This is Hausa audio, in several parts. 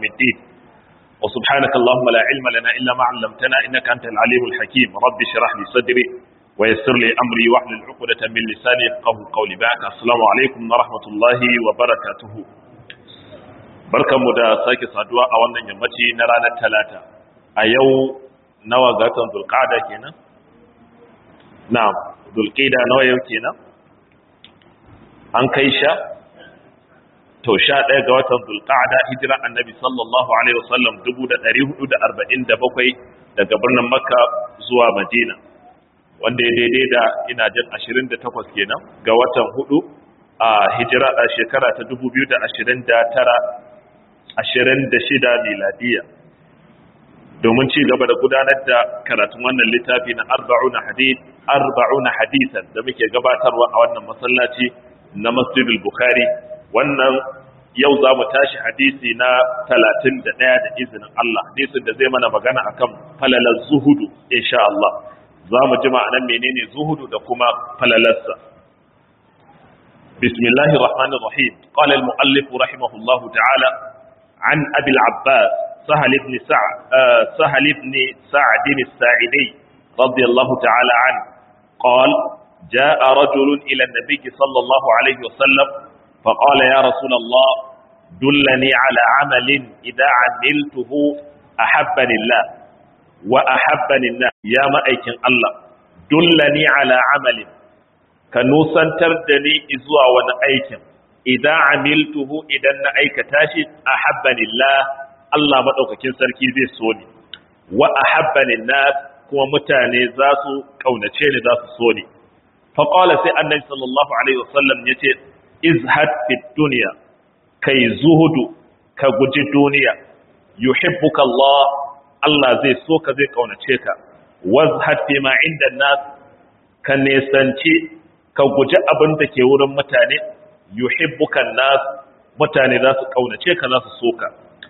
يوم الدين وسبحانك اللهم لا علم لنا إلا ما علمتنا إنك أنت العليم الحكيم رب اشرح لي صدري ويسر لي أمري واحلل عقدة من لساني يفقهوا قولي بعد السلام عليكم ورحمة الله وبركاته barkanmu da sake saduwa a wannan yammaci na ranar talata a yau nawa ga watan zulqa'ada kenan na'am zulqa'da nawa yau kenan an kai sha to sha ɗaya ga watan zulqa'ada hijira annabi sallallahu alaihi wasallam 1447 daga birnin makka zuwa madina wanda ya daidai da ina jin 28 kenan ga watan hudu a hijira a shekara ta 2029 26 miladiya domin ci gaba da gudanar da karatun wannan littafi na arba'una hadith arba'una hadithan da muke gabatarwa a wannan masallaci na Masjidul Bukhari wannan yau za mu tashi hadisi na 31 da izinin Allah hadisin da zai mana magana akan falalar zuhudu insha Allah za mu ji ma'anar menene zuhudu da kuma falalarsa bismillahir rahmanir rahim qala al muallif rahimahullahu ta'ala an abi al abbas sahal ibn sa'd sahal ibn sa'd as-sa'idi radiyallahu ta'ala an qala جاء رجل إلى النبي صلى الله عليه وسلم فقال يا رسول الله دلني على عمل إذا عملته أحبني الله وأحبني الناس يا مأيكن الله دلني على عمل كنوسا تردني إزوى ونأيكن إذا عملته إذا نأيك تاشد أحبني الله الله مدوككين سركي زي سوني وأحبني الناس كما متاني ذاسو كونتين ذاسو سوني فقال سي النبي صلى الله عليه وسلم يتي ازهد في الدنيا كي زهد كغجي دنيا يحبك الله الله زي سوك زي كونچه ka wazhad fi ma inda nas ka nesanci ka guji abin da ke wurin mutane yuhibbuka nas mutane za su kaunace ka za su soka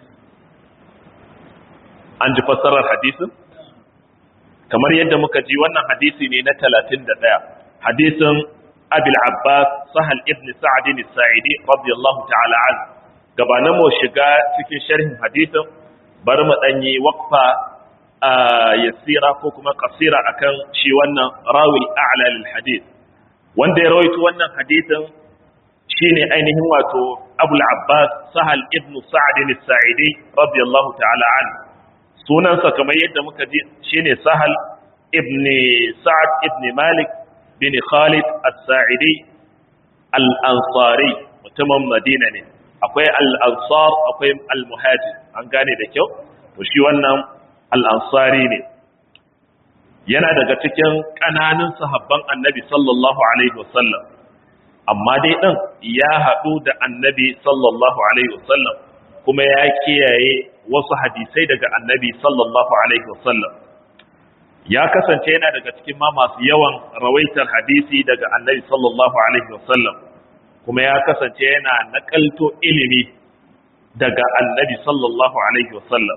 an ji fassarar hadisin kamar yadda muka ji wannan hadisi ne na 31 hadisin abil abbas sahal ibn sa'adin sa'idi radiyallahu ta'ala an gabanin mu shiga cikin sharhin hadisin bari mu danyi waqfa yasira ko kuma qasira akan shi wannan rawil a'la lil hadith wanda ya rawaito wannan hadisin shine ainihin wato abul abbas sahal ibn sa'adin sa'idi radiyallahu ta'ala an sunansa kamar yadda muka ji shine sahal ibn sa'ad ibn malik bin Khalid As-Sa'idi Al-Ansari mutumin Madina ne akwai Al-Ansar akwai Al-Muhajir an gane da kyau to shi wannan Al-Ansari ne yana daga cikin kananun sahabban Annabi sallallahu alaihi wasallam amma dai din ya haɗu da Annabi sallallahu alaihi wasallam kuma ya kiyaye wasu hadisai daga Annabi sallallahu alaihi wasallam ya kasance yana daga cikin ma masu yawan rawaitar hadisi daga annabi sallallahu alaihi wasallam kuma ya kasance yana nakalto ilimi daga annabi sallallahu alaihi wasallam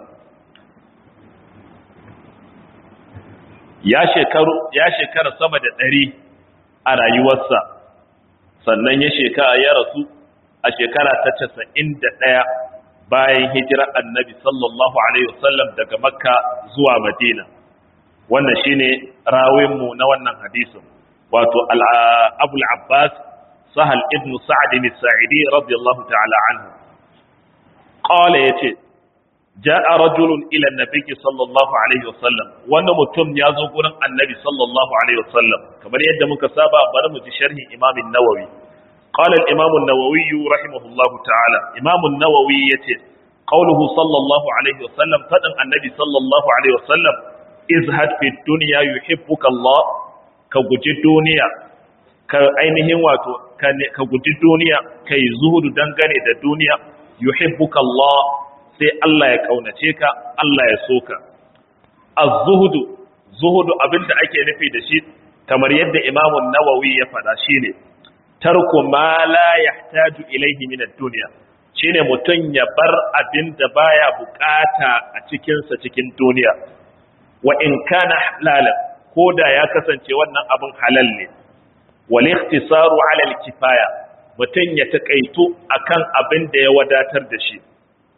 ya shekaru ya shekara sama da ɗari a rayuwarsa sannan ya shekara ya rasu a shekara ta casa'in da ɗaya bayan hijirar annabi sallallahu alaihi wasallam daga makka zuwa madina wannan shine rawinmu na wannan hadisin wato abul abbas sahal ibn sa'd bin sa'idi radiyallahu ta'ala anhu qala yace ja'a rajulun ila an-nabi sallallahu alaihi wasallam wanda mutum ya zo gurin annabi sallallahu alaihi wasallam kamar yadda muka saba bari mu ji sharhi imam an-nawawi qala al-imam an-nawawi rahimahullahu ta'ala imam an-nawawi yace qawluhu sallallahu alaihi wasallam fadan annabi sallallahu alaihi wasallam izhad fi dunya yuhibbuka Allah ka guji duniya ka ainihin wato ka guji duniya kai zuhudu dangane da duniya yuhibbuka Allah sai Allah ya kaunace ka Allah ya soka az-zuhudu zuhudu abinda ake nufi da shi kamar yadda Imam an-Nawawi ya faɗa shine tarku ma la yahtaju ilayhi min ad-dunya shine mutun ya bar abinda baya bukata a cikin sa cikin duniya wa in kana halalan ko da ya kasance wannan abin halal ne wal ikhtisaru ala al kifaya mutun ya takaitu akan abin da ya wadatar da shi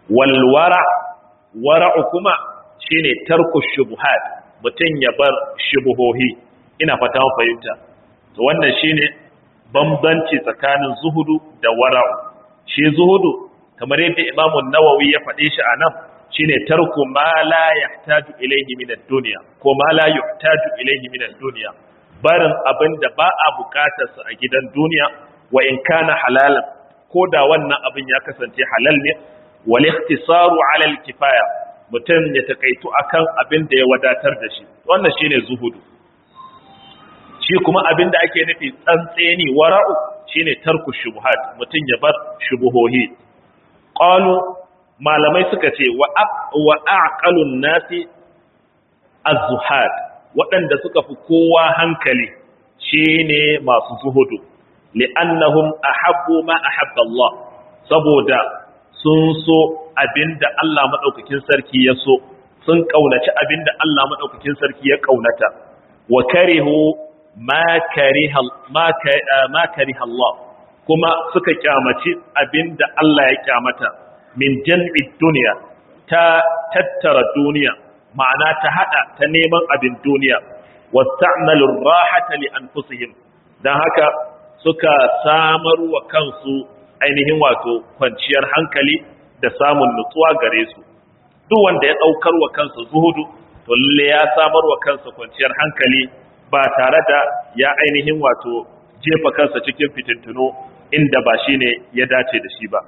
walwara wara'u kuma shine tarku shubuhat mutum ya bar shubuhohi ina fata fahimta to wannan shine bambanci tsakanin zuhudu da wara'u shi zuhudu kamar yadda Imam Nawawi ya faɗe shi anan shine tarku ma la yahtaju ilayhi min ad-dunya ko ma la yuhtaju ilayhi min ad-dunya barin abinda ba a bukatar sa a gidan duniya wa in kana halalan ko da wannan abin ya kasance halal ne wal ikhtisaru ala al-kifaya mutum ya takaitu akan abin da ya wadatar da shi wannan shine zuhudu shi kuma abin da ake nufi tsantseni wara'u shine tarku shubuhat mutum ya bar shubuhohi qalu malamai suka ce wa wa aqalun nasi az-zuhad waɗanda suka fi kowa hankali shine masu zuhudu li'annahum ahabbu ma ahabba Allah saboda sun so abinda Allah madaukakin sarki ya so sun kaunaci abinda Allah madaukakin sarki ya kaunata wa karihu ma kariha ma kariha Allah kuma suka kyamaci abinda Allah ya kyamata min jam'i duniya ta tattara duniya ma'ana ta hada ta neman abin duniya wasta'malu rahata li anfusihim dan haka suka samar wa kansu ainihin wato kwanciyar hankali da samun nutsuwa gare su duk wanda ya daukar wa kansa zuhudu to lalle ya samar wa kansa kwanciyar hankali ba tare da ya ainihin wato jefa kansa cikin fitintuno inda ba shine ya dace da shi ba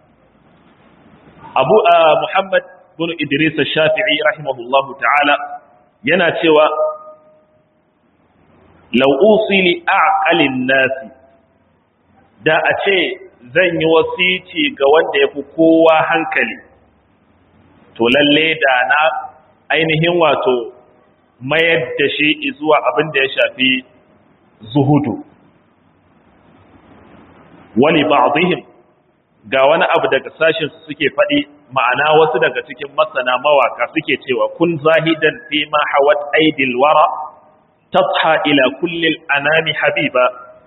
Abu Muhammad bin Idris Shafi'i rahimahullahu ta'ala yana cewa law usili aqalin nasi da a ce zan yi wasici ga wanda ya fi kowa hankali to lalle da na ainihin wato mayar da shi zuwa abin da ya shafi zuhudu wani ba'dihim ga wani abu daga sashin su suke faɗi ma'ana wasu daga cikin masana mawaka suke cewa kun zahidan fi ma hawat aidil wara tadha ila kulli anami habiba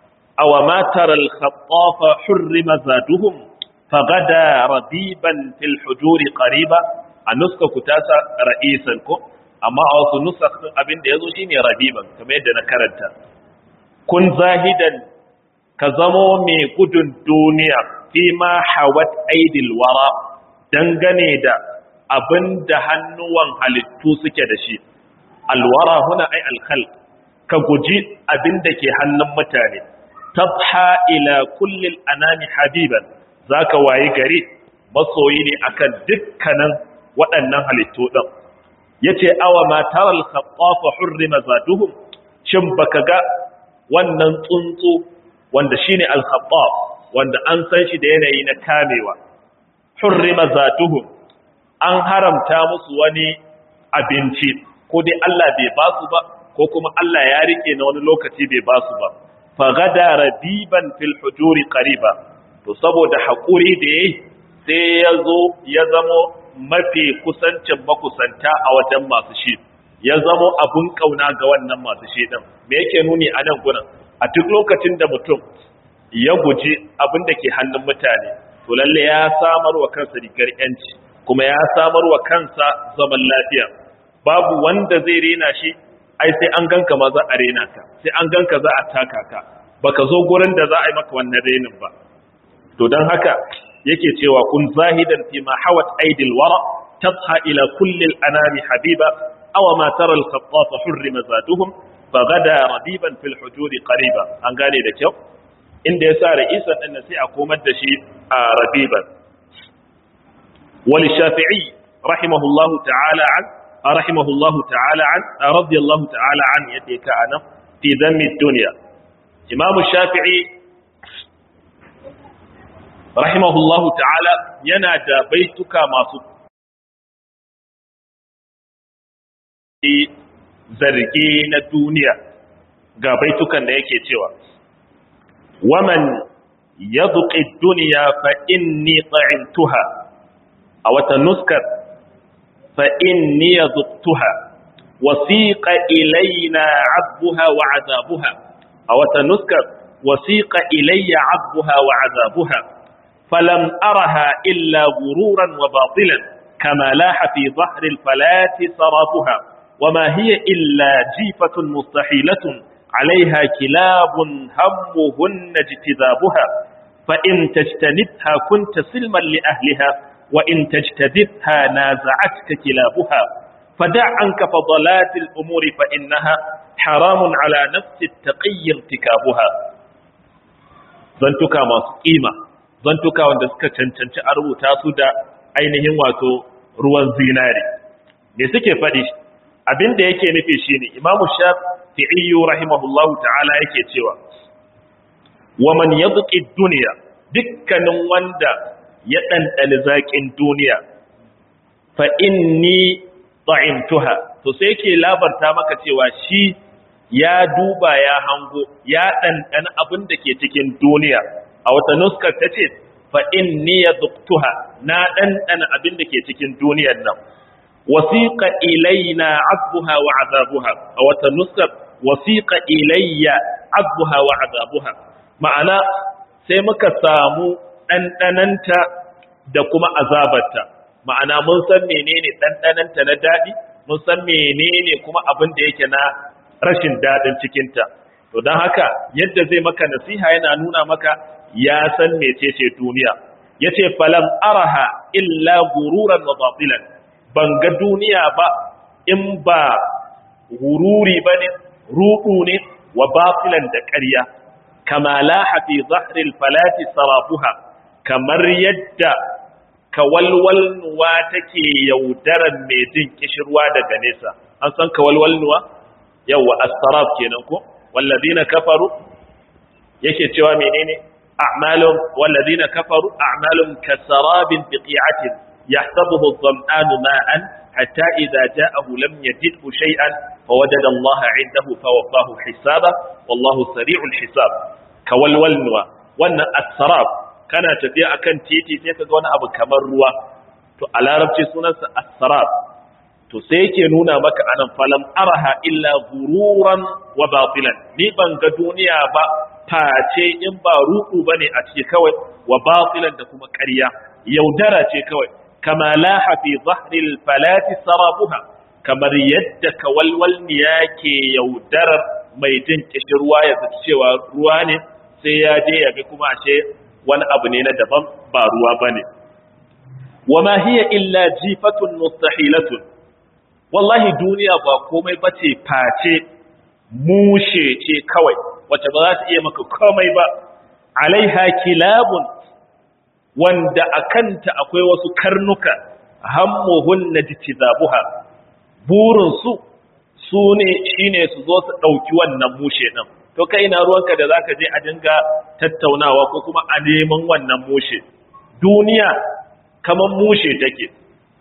aw ma tara al-khattafa hurrima zaduhum fagada rabiban fil hujuri qariba anuska kutasa ra'isan ko amma a wasu nusakh abin da yazo shine rabiban kamar yadda na karanta kun zahidan ka zamo mai gudun duniya fi ma hawat aidil wara dangane da abin da hannuwan halittu suke da shi alwara huna ai alkhal ka guji abin da ke hannun mutane tabha ila kullil anami habiban zaka wayi gari masoyi ne akan dukkanin waɗannan halittu din yace awa ma taral khattafa hurrima zaduhum shin baka ga wannan tsuntsu wanda shine al-khattab wanda an san shi da yanayi na kamewa hurrima zatuhum an haramta musu wani abinci ko dai Allah bai ba su ba ko kuma Allah ya rike na wani lokaci bai ba su ba fa gada rabiban fil hujuri qariba to saboda hakuri da yayi sai ya zo ya zamo mafi kusancin makusanta a wajen masu shi ya zamo abun kauna ga wannan masu shi din me yake nuni a nan gurin a duk lokacin da mutum ya guji abin da ke hannun mutane to lalle ya samar wa kansa rigar yanci kuma ya samar wa kansa zaman lafiya babu wanda zai rena shi ai sai an ganka ma za a rena ka sai an ganka za a taka ka baka zo gurin da za a yi maka wannan renin ba to don haka yake cewa kun zahidan fi ma hawat aidil wara tadha ila kulli al-anami habiba aw ma tara al-khattafa hurrima zaduhum fagada rabiban fil hujuri qariba an gane da kyau inda ya sa ra'isan ɗin sai a komar da shi a rabiban wani shafi'i rahimahullahu ta'ala an rahimahullahu ta'ala an radiyallahu ta'ala an yadda ya ka'ana fi zammi duniya imamu shafi'i rahimahullahu ta'ala yana da baituka masu zargi na duniya ga baitukan da yake cewa ومن يذق الدنيا فإني طعمتها أو تنسكر فإني ذقتها وسيق إلينا عذبها وعذابها أو تنسكر وسيق إلي عذبها وعذابها فلم أرها إلا غرورا وباطلا كما لاح في ظهر الفلاة صرافها وما هي إلا جيفة مستحيلة عليها كلاب همهن اجتذابها فإن تجتنبها كنت سلما لأهلها وإن تجتذبها نازعتك كلابها فدع عنك فضلات الأمور فإنها حرام على نفس التقي ارتكابها zantuka masu kima zantuka wanda suka cancanci a rubuta su da ainihin wato ruwan zinari me suke faɗi abin da yake nufi shine imamu shafi'i rahimahullahu ta'ala yake cewa wa man yadqi dunya dukkanin wanda ya dandali zakin duniya fa inni ta'imtuha to sai yake labarta maka cewa shi ya duba ya hango ya ɗanɗana abin da ke cikin duniya a wata nuskar ta ce fa inni ya duktuha na ɗanɗana abin da ke cikin duniyar nan wasiƙa ilaina azbuha wa azabuha a wata nuskar wasiƙa ilayya azbuha wa azabuha ma'ana sai muka samu ɗanɗananta da kuma azabarta ma'ana mun san menene ɗanɗananta na daɗi mun san menene kuma abin da yake na rashin daɗin cikinta to don haka yadda zai maka nasiha yana nuna maka ya san mecece duniya ya ce falam araha illa gururan wa batilan ban ga duniya ba in ba gururi ba ne ruɗu ne wa batilan da ƙarya kama laha fi zahril falati sarafuha kamar yadda kawalwalnuwa take yaudaran mai jin kishirwa daga nesa an san kawalwalnuwa yawa as-sarab kenan ko walladina kafaru yake cewa menene a'malum walladina kafaru a'malum kasarabin biqi'atin yahsabuhu adh-dham'anu ma'an hatta idha ja'ahu lam yajidhu shay'an fawajada Allah 'indahu fawaffahu hisaba wallahu sari'ul hisab kawalwalnuwa wannan as-sarab kana tafiya akan titi sai kaga wani abu kamar ruwa to a larabci sunansa as-sarab to sai yake nuna maka anan falam araha illa gururan wa batilan ni ban ga duniya ba face in ba ruɗu bane a ciki kawai wa batilan da kuma ƙarya yaudara ce kawai kama laha fi zahril falati sarabuha kamar yadda kawalwal ke yaudarar mai jin kishirwa ya zaci cewa ruwa ne sai ya je ya ga kuma ashe wani abu ne na daban ba ruwa bane wa ma hiya illa jifatun mustahilatun wallahi duniya ba komai ba ce face mushe ce kawai wacce ba za ta iya maka komai ba alaiha kilabun wanda a kanta akwai wasu karnuka hammuhun na jitizabuha burinsu su ne shi ne su zo su ɗauki wannan mushe ɗin to kai na ruwanka da za ka je a dinga tattaunawa ko kuma a neman wannan mushe duniya kamar mushe take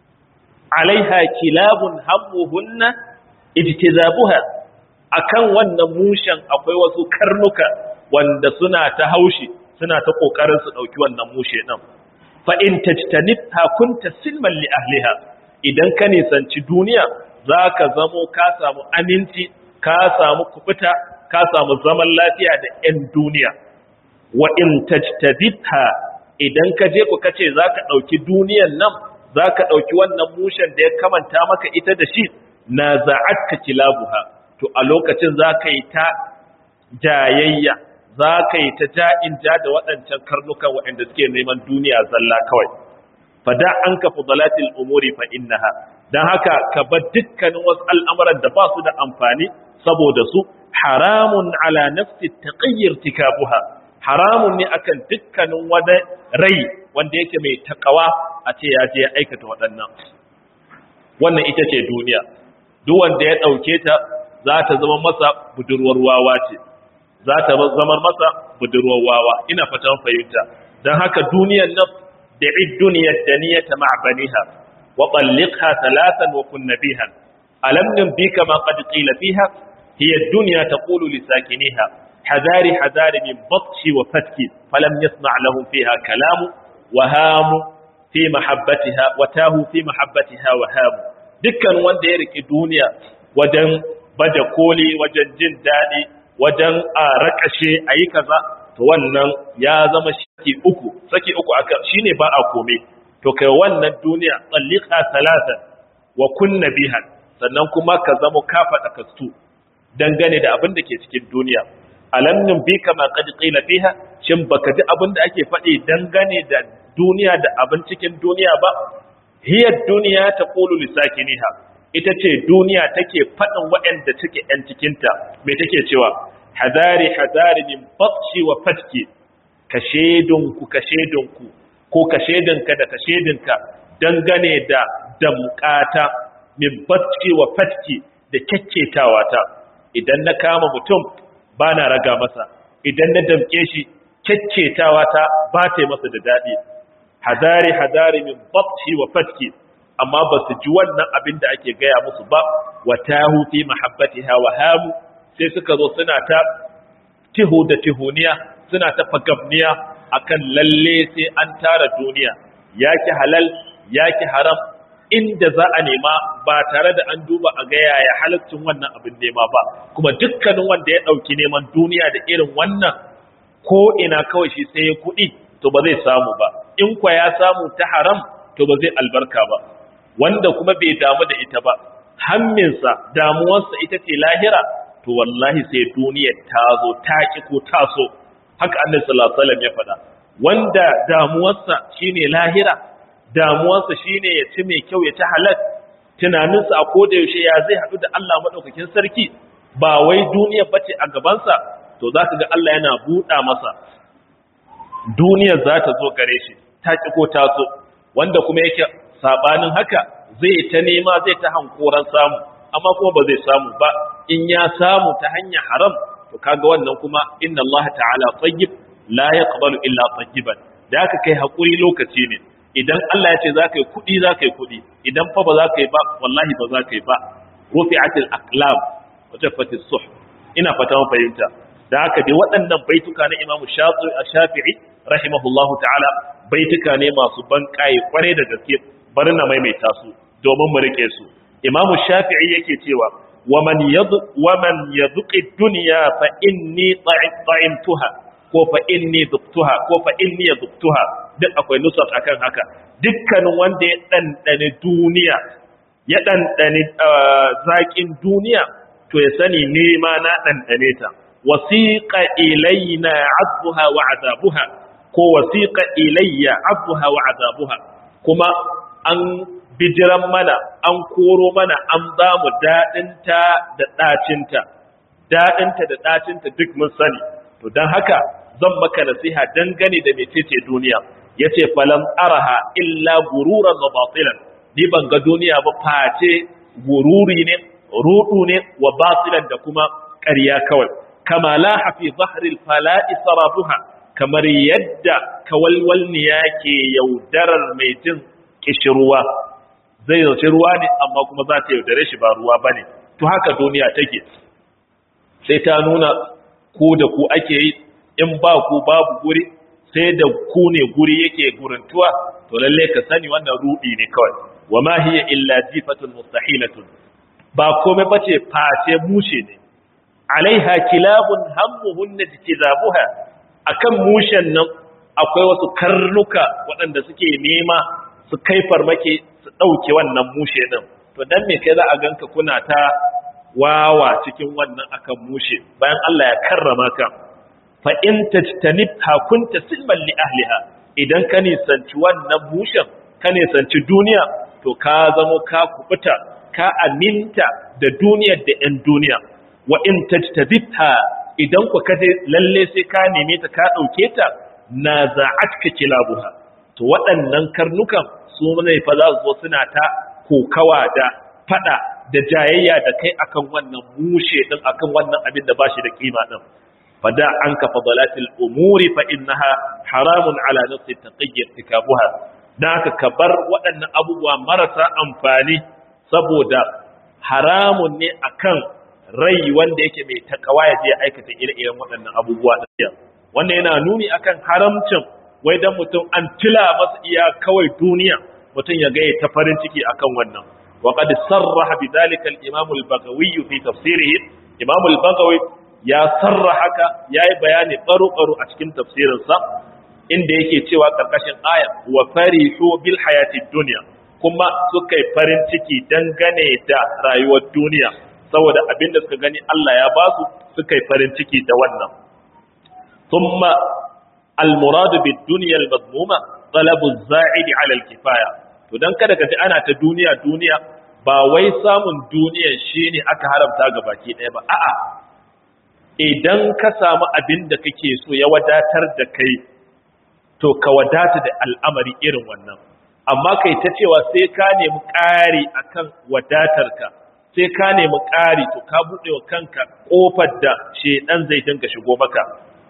alaiha kilabun hammuhunna ijtizabuha akan wannan mushen akwai wasu karnuka wanda suna ta haushi suna ta kokarin su dauki wannan mushe din fa in tajtanibha kunta silman li ahliha idan ka nisanci duniya zaka zamo ka samu aminci ka samu kubuta ka samu zaman lafiya da 'yan duniya wa in tajtadibha idan ka je ku kace zaka dauki duniyan nan za ka ɗauki wannan mushen da ya kamanta maka ita da shi na za'atka kilabuha to a lokacin za ka yi ta jayayya za ka yi ta ja'in ja da waɗancan karnukan waɗanda suke neman duniya zalla kawai fada an ka fudalatil umuri fa innaha dan haka ka bar dukkanin wasu al'amuran da ba su da amfani saboda su haramun ala nafsi taqayyir tikabuha haramun ne akan dukkanin wani rai wanda yake mai takawa a ce ya je ya aikata waɗannan wannan ita ce duniya duk wanda ya ɗauke ta za ta zama masa budurwar wawa ce za ta zama masa budurwar wawa ina fatan fahimta don haka duniyar nan da id duniyar da niyyata ma'abaniha wa talliqha talatan wa kunna biha alam bika ma qad qila fiha hiya ad-dunya taqulu li sakiniha حذاري حذاري من بطش وفتك فلم يصنع لهم فيها كلام وهام في محبتها وتاه في محبتها وهام dukkan wanda ya riki duniya wajen baje koli wajen jin daɗi wajen a rakashe a yi kaza to wannan ya zama saki uku saki uku aka shine ba a kome to kai wannan duniya tsallika talata wa kunna biha sannan kuma ka zama ka faɗa kastu dangane da abin da ke cikin duniya alam nun bi kama qad qila fiha shin baka ji abin da ake faɗi dangane da duniya da abin cikin duniya ba hiya duniya taqulu lisakiniha ita ce duniya take faɗin waɗanda take ‘yan cikinta mai take cewa hadari hadari min batshi wa fatki ka shedunku ka shedunku ko ka shedunka da ka shedunka dangane da damƙata min batshi wa fatki da kyakketawa ta idan na kama mutum ba na raga masa idan na damƙe shi kyakketawa ta ba ta yi masa da daɗi hadari hadari min batshi wa fatki amma ba su ji wannan abin da ake gaya musu ba wa tahu fi mahabbatiha wa hamu sai suka zo suna ta tihu da tihuniya suna ta fagabniya akan lalle sai an tara duniya yaki halal yaki haram inda za a nema ba tare da an duba a ga yaya halaccin wannan abin nema ba kuma dukkanin wanda ya dauki neman duniya da irin wannan ko ina kawai shi sai ya kuɗi to ba zai samu ba in kwa ya samu ta haram to ba zai albarka ba wanda kuma bai damu da ita ba hamminsa damuwarsa ita ce lahira to wallahi sai duniyar ta zo ta ki ko ta so haka annabi sallallahu alaihi wasallam ya faɗa wanda damuwarsa shine lahira damuwarsa shine ya ci mai kyau ya ci halal tunaninsa a koda yaushe ya zai haɗu da Allah madaukakin sarki ba wai duniya bace a gabansa to zaka ga Allah yana buɗa masa duniyar za ta zo gare shi ta ki ko ta so wanda kuma yake sabanin haka zai ta nema zai ta hankoran samu amma kuma ba zai samu ba in ya samu ta hanyar haram to kaga wannan kuma inna Allah ta'ala tayyib la yaqbalu illa tayyiban da haka kai hakuri lokaci ne idan Allah ya ce za ka yi kuɗi za ka yi kuɗi idan fa ba za ka yi ba wallahi ba za ka yi ba rufi'atil aqlam wa jaffatis suh ina fata mun fahimta da haka dai waɗannan baituka na Imam Shafi'i rahimahullahu ta'ala baituka ne masu ban kai kware da gaske bari na maimaita su domin mu rike su imamu shafi'i yake cewa waman yadh waman yadhuqi dunya fa inni ta'imtuha ko fa inni dhuqtuha ko fa inni yadhuqtuha duk akwai nusat akan haka dukkanin wanda ya dandane duniya ya dandane zakin duniya to ya sani ne ma na dandane ta wasiqa ilaina azbuha wa azabuha ko wasiqa ilayya azbuha wa azabuha kuma an bijiran mana an koro mana an ba mu daɗinta da ɗacinta daɗinta da ɗacinta duk mun sani to don haka zan maka nasiha dangane da mecece duniya ya ce falan araha illa gururan wa batilan ni ban ga duniya ba face gururi ne rudu ne wa batilan da kuma ƙarya kawai kama la hafi zahril fala'i sarabuha kamar yadda kawalwalniya ke yaudarar mai jin kishirwa zai zauce ruwa ne amma kuma za ta yaudare shi ba ruwa ba ne to haka duniya take sai ta nuna ku da ku ake yi in ba ku babu guri sai da ku ne guri yake gurintuwa to lalle ka sani wannan rudi ne kawai wa ma hiya illa jifatun mustahilatun ba komai bace face mushe ne alaiha kilabun hammuhunna jitizabuha akan mushen nan akwai wasu karnuka waɗanda suke nema su kai farmaki su ɗauke wannan mushe ɗin to dan me kai za a ganka kuna ta wawa cikin wannan akan mushe bayan Allah ya karrama ka fa in tajtanibha kunta silman li ahliha idan ka nisanci wannan mushen ka nisanci duniya to ka zamo ka kubuta ka aminta da duniyar da 'yan duniya wa in tajtabitha idan ku kaje lalle sai ka neme ta ka dauke ta na za'atka kilabuha to waɗannan karnukan su ne fa za su zo suna ta kokawa da fada da jayayya da kai akan wannan mushe din akan wannan abin da bashi da kima din fada anka fadalatil umuri fa innaha haramun ala nafsi taqiyyi irtikabuha dan haka ka bar waɗannan abubuwa marasa amfani saboda haramun ne akan rai wanda yake mai takawa ya je aikata ire-iren waɗannan abubuwa ɗin wannan yana nuni akan haramcin wai dan mutum an tila masa iya kawai duniya mutum ya ga ta farin ciki akan wannan wa qad sarraha bidhalika al-imam al-bagawi fi tafsirihi imam al-bagawi ya sarra haka ya yi bayani ɓaro-ɓaro a cikin tafsirinsa inda yake cewa ƙarƙashin aya wa farihu bil hayatid duniya kuma suka yi farin ciki dangane da rayuwar duniya saboda abin da suka gani Allah ya ba su suka yi farin ciki da wannan thumma al-muradu bid dunya al-madmuma talabu az-za'idi 'ala al-kifaya to dan kada ka ji ana ta duniya duniya ba wai samun duniya shine aka haramta ga baki ɗaya ba a'a idan ka samu abin da kake so ya wadatar da kai to ka wadata da al'amari irin wannan amma kai ta cewa sai ka nemi ƙari akan wadatarka sai ka nemi ƙari to ka buɗe wa kanka ƙofar da shedan zai dinga shigo maka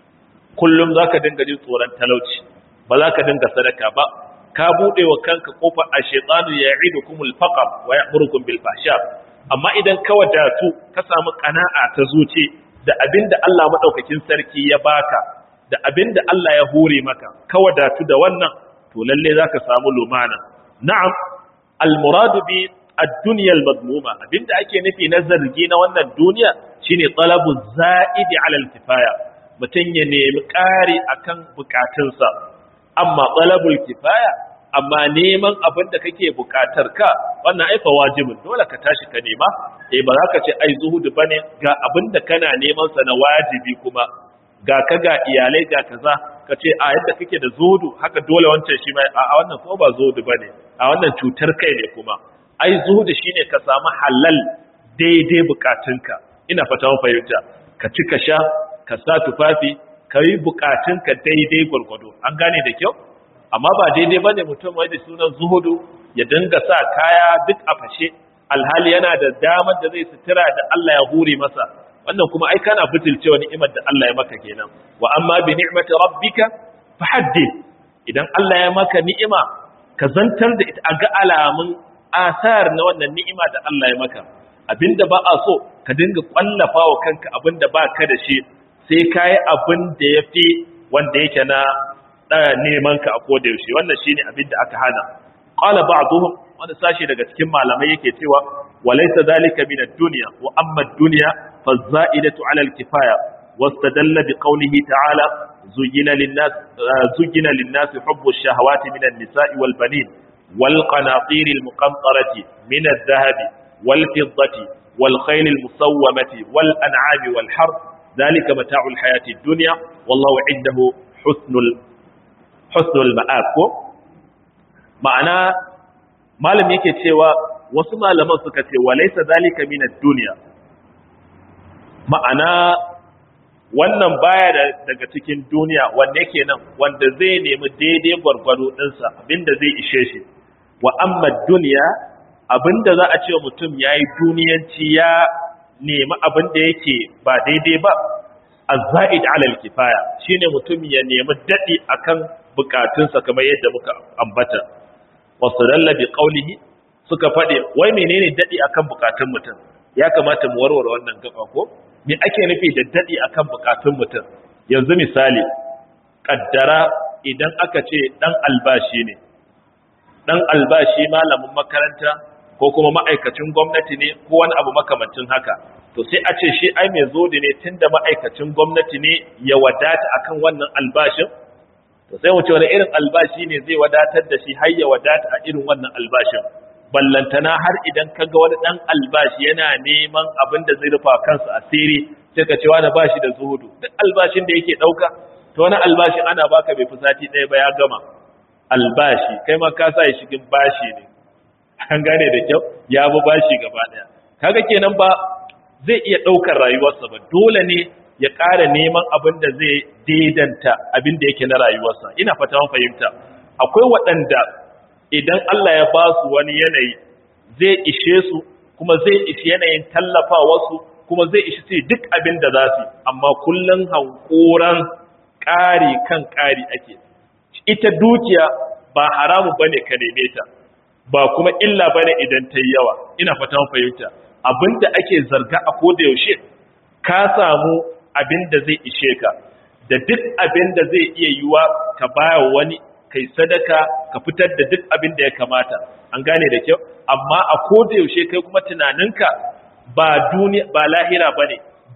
kullum za ka dinga jin tsoron talauci ba za ka dinga sadaka ba ka buɗe wa kanka ƙofar a shaitanu ya idu kumul faƙar wa ya murkun bil fasha amma idan ka wadatu ka samu ƙana'a ta zuci da abin da Allah maɗaukakin sarki ya baka da abin da Allah ya hore maka ka wadatu da wannan to lalle za ka samu lumana na'am almuradu bi ad-dunya al-madmuma abinda ake nufi na zargi na wannan duniya shine talabu za'idi 'ala al-kifaya mutun ya nemi ƙari akan bukatunsa amma talabul kifaya amma neman abin da kake bukatar ka wannan ai fa wajibin dole ka tashi ka nema eh ba za ka ce ai zuhudu bane ga abin da kana neman sa na wajibi kuma ga ka ga iyalai ga kaza ka ce a yadda kake da zuhudu haka dole wancan shi mai a wannan ko ba zuhudu bane a wannan cutar kai ne kuma ai zuhudu shine ka samu halal daidai bukatunka ina fata mun fahimta ka ci ka sha ka sa tufafi ka yi bukatunka daidai gwargwado an gane da kyau amma ba daidai bane mutum wai da sunan zuhudu ya dinga sa kaya duk a fashe alhali yana da damar da zai sutura da Allah ya hure masa wannan kuma ai kana butulcewa ni'imar da Allah ya maka kenan wa amma bi ni'mati rabbika fahaddith idan Allah ya maka ni'ima ka zantar da ita a ga alamun asar na wannan ni'ima da Allah ya maka abinda ba a so ka dinga kwallafa wa kanka abinda ba ka da shi sai ka yi abin da ya fi wanda yake na neman ka a koda yaushe wannan shine abin da aka hana qala ba'dhum wani sashi daga cikin malamai yake cewa walaysa zalika min ad-dunya wa amma ad-dunya faz-za'idatu 'ala al-kifaya wastadalla bi qawlihi ta'ala zuyina lin-nas zuyina lin-nas hubbu ash-shahawati min an-nisa'i wal-banin wal-qanatir al-muqantarati min adh-dhahabi wal-fiddati wal-khayl al-musawwamati wal-an'ami wal-harth ذلك متاع الحياة الدنيا والله عنده حسن حسن المآب ma'ana malam yake cewa wasu malaman suka ce walaysa zalika min ad-dunya ma'ana wannan baya daga cikin duniya wanda yake nan wanda zai nemi daidai gwargwado ɗinsa abinda zai ishe shi wa amma duniya abinda za a ce mutum yayi duniyanci ya nemi abin da yake ba daidai ba azza'id alal kifaya shine mutum ya nemi dadi akan bukatunsa kamar yadda muka ambata wasadalla bi qawlihi suka fade wai menene dadi akan bukatun mutum ya kamata mu warware wannan gaba ko me ake nufi da dadi akan bukatun mutum yanzu misali kaddara idan aka ce dan albashi ne dan albashi malamin makaranta ko kuma ma'aikacin gwamnati ne ko wani abu makamancin haka to sai a ce shi ai mai zodi ne tunda ma'aikacin gwamnati ne ya wadata akan wannan albashin to sai mu ce wani irin albashi ne zai wadatar da shi har ya wadata a irin wannan albashin ballantana har idan ka ga wani dan albashi yana neman abin da zai rufa kansa asiri sai ka ce wani bashi da zuhudu duk albashin da yake dauka to wani albashin ana baka bai fi sati ɗaya ba ya gama albashi kai ma ka sa shi cikin bashi ne an gane da kyau ya bi bashi gaba daya kaga kenan ba zai iya daukar rayuwarsa ba dole ne ya ƙara neman abin da zai daidanta abin da yake na rayuwarsa ina fata mun fahimta akwai waɗanda idan Allah ya ba su wani yanayi zai ishe su kuma zai ishi yanayin tallafa wasu kuma zai ishi sai duk abin da za su amma kullun hankoran ƙari kan ƙari ake ita dukiya ba haramu bane ka neme ta ba kuma illa bane idan ta yi yawa ina fatan fahimta abinda ake zarga a koda yaushe ka samu abin da zai ishe ka da duk abin da zai iya yiwa ka baya wani kai sadaka ka fitar da duk abin da ya kamata an gane da kyau amma a koda yaushe kai kuma tunaninka ba duniya ba lahira bane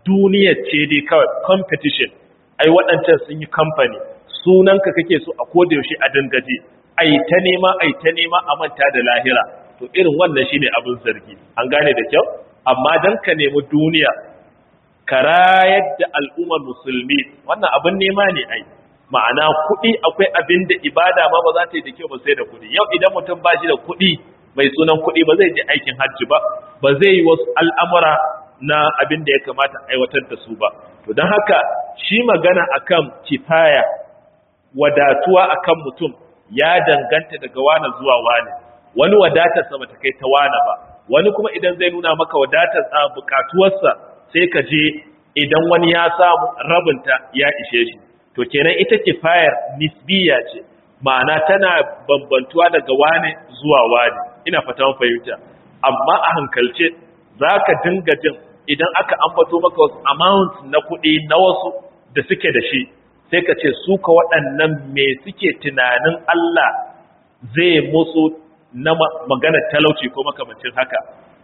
duniyar ce dai kawai competition ai waɗancan sun yi kamfani sunanka kake so a koda yaushe a dangaje ai ta nema ai ta nema a manta da lahira to irin wannan shine abin zargi an gane da kyau amma dan ka nemi duniya ka rayar da al'ummar musulmi wannan abin nema ne ai ma'ana kuɗi akwai abin da ibada ma ba za ta yi da kyau ba sai da kuɗi yau idan mutum ba shi da kuɗi mai sunan kuɗi ba zai je aikin hajji ba ba zai yi wasu al'amura na abin da ya kamata aiwatar da su ba to don haka shi magana akan kifaya wadatuwa akan mutum ya danganta daga wane zuwa wane wani wadatarsa ba ta kai ta wane ba wani kuma idan zai nuna maka wadatar a bukatuwarsa sai ka je idan wani ya samu rabinta ya ishe shi to kenan ita kifayar nisbiya ce ma'ana tana bambantuwa daga wane zuwa wane ina fata mun fahimta amma a hankalce zaka dinga jin idan aka ambato maka wasu amount na kuɗi na wasu da suke da shi sai ka ce su ka waɗannan me suke tunanin Allah zai musu na magana talauci ko makamancin haka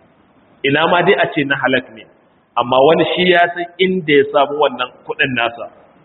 ina ma dai a ce na halak ne amma wani shi ya san inda ya samu wannan kuɗin nasa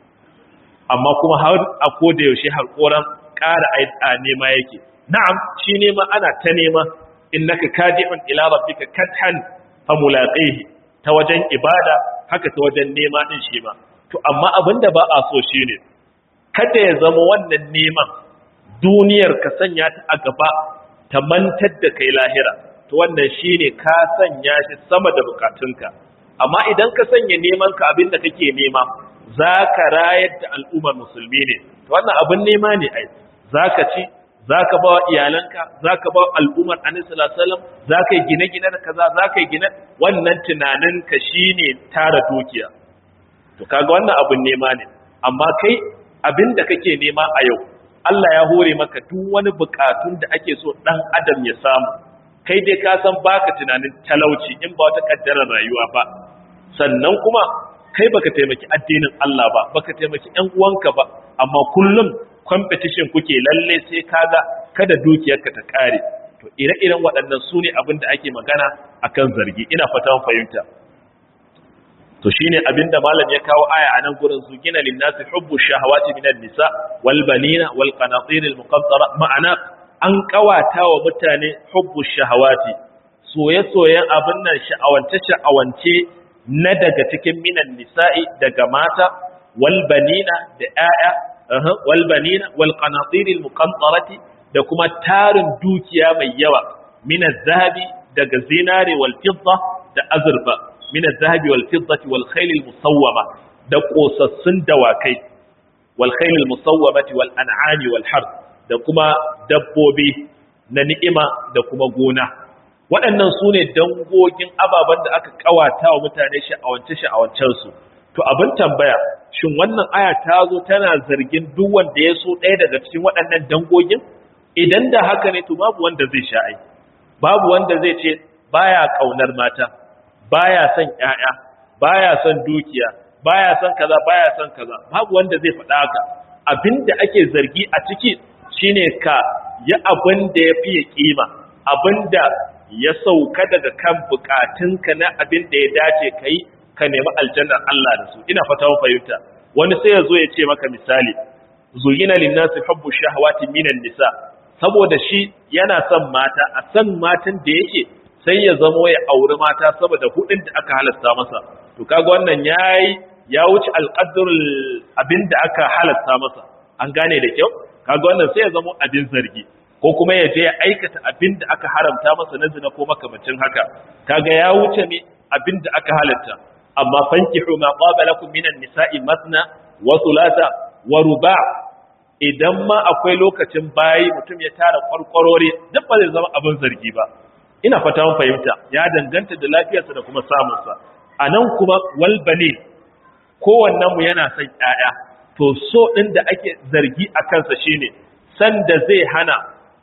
amma kuma har a koda yaushe harkoran ƙara a nema yake na'am shi nema ana ta nema innaka kadihun ila rabbika kathan famulaqihi ta wajen ibada haka ta wajen nema din shi ma to amma abinda ba a so shine kada ya zama wannan neman duniyar ka sanya ta a gaba ta mantar da kai lahira to wannan shine ka sanya shi sama da bukatunka amma idan ka sanya neman ka abinda kake nema zaka rayar da al'ummar musulmi ne to wannan abin nema ne ai zaka ci zaka ba iyalanka zaka ba al'ummar annabi sallallahu alaihi wasallam zaka yi gine-gine da kaza zaka yi gine wannan tunanin ka shine tara dukiya to kaga wannan abin nema ne amma kai abin da kake nema a yau Allah ya hore maka duk wani bukatun da ake so dan adam ya samu kai dai ka san baka tunanin talauci in ba wata kaddarar rayuwa ba sannan kuma kai baka taimaki addinin Allah ba baka taimaki ƴan uwanka ba amma kullum competition kuke lalle sai kaga kada dukiyarka ta kare to ire-iren waɗannan su ne abin da ake magana akan zargi ina fatan fahimta to shine abinda malam ya kawo aya a nan gurin su gina linnasi hubbu shahawati minan nisa wal banina wal qanatir al muqaddara ma'ana an kawata wa mutane hubbu shahawati soye-soyen abin nan sha'awance sha'awance na daga cikin minan nisa'i daga mata wal banina da 'ya'ya wal banina wal qanatir al muqaddarati da kuma tarin dukiya mai yawa min zahabi daga zinare wal fidda da azurfa min zahabi wal fiddati wal khayl al musawwama da kosassun dawakai wal khayl al musawwamati wal an'ami wal harth da kuma dabbobi na ni'ima da kuma gona waɗannan su ne dangogin ababen da aka kawata wa mutane sha'awance sha'awancensu to abin tambaya shin wannan aya ta zo tana zargin duk wanda ya so ɗaya daga cikin waɗannan dangogin idan da haka ne to babu wanda zai sha'ai babu wanda zai ce baya kaunar mata baya son ƴaƴa baya son dukiya baya son kaza baya son kaza babu wanda zai faɗa haka abinda ake zargi a ciki shine ka yi abin da ya fiye kima abinda ya sauka daga kan bukatunka na abin da ya dace kai ka nemi aljannar Allah da su ina fata mun fahimta wani sai ya zo ya ce maka misali zuyina linnasi hubbu shahawati minan nisa saboda shi yana son mata a san matan da yake sai ya zamo ya auri mata saboda hudin da aka halasta masa to kaga wannan yayi ya wuce alqadrul abinda aka halasta masa an gane da kyau kaga wannan sai ya zamo abin zargi ko kuma ya je ya aikata abinda aka haramta masa na zina ko makamancin haka kaga ya wuce ne abinda aka halatta amma fankihu ma qabalakum minan nisa'i masna wa thulatha wa ruba' idan ma akwai lokacin bayi mutum ya tara kwarkwarore duk ba zai zama abin zargi ba ina fata mun fahimta ya danganta da lafiyarsa da kuma samunsa a nan kuma walbane kowannen mu yana son ƴaƴa to so ɗin da ake zargi a kansa shine san da zai hana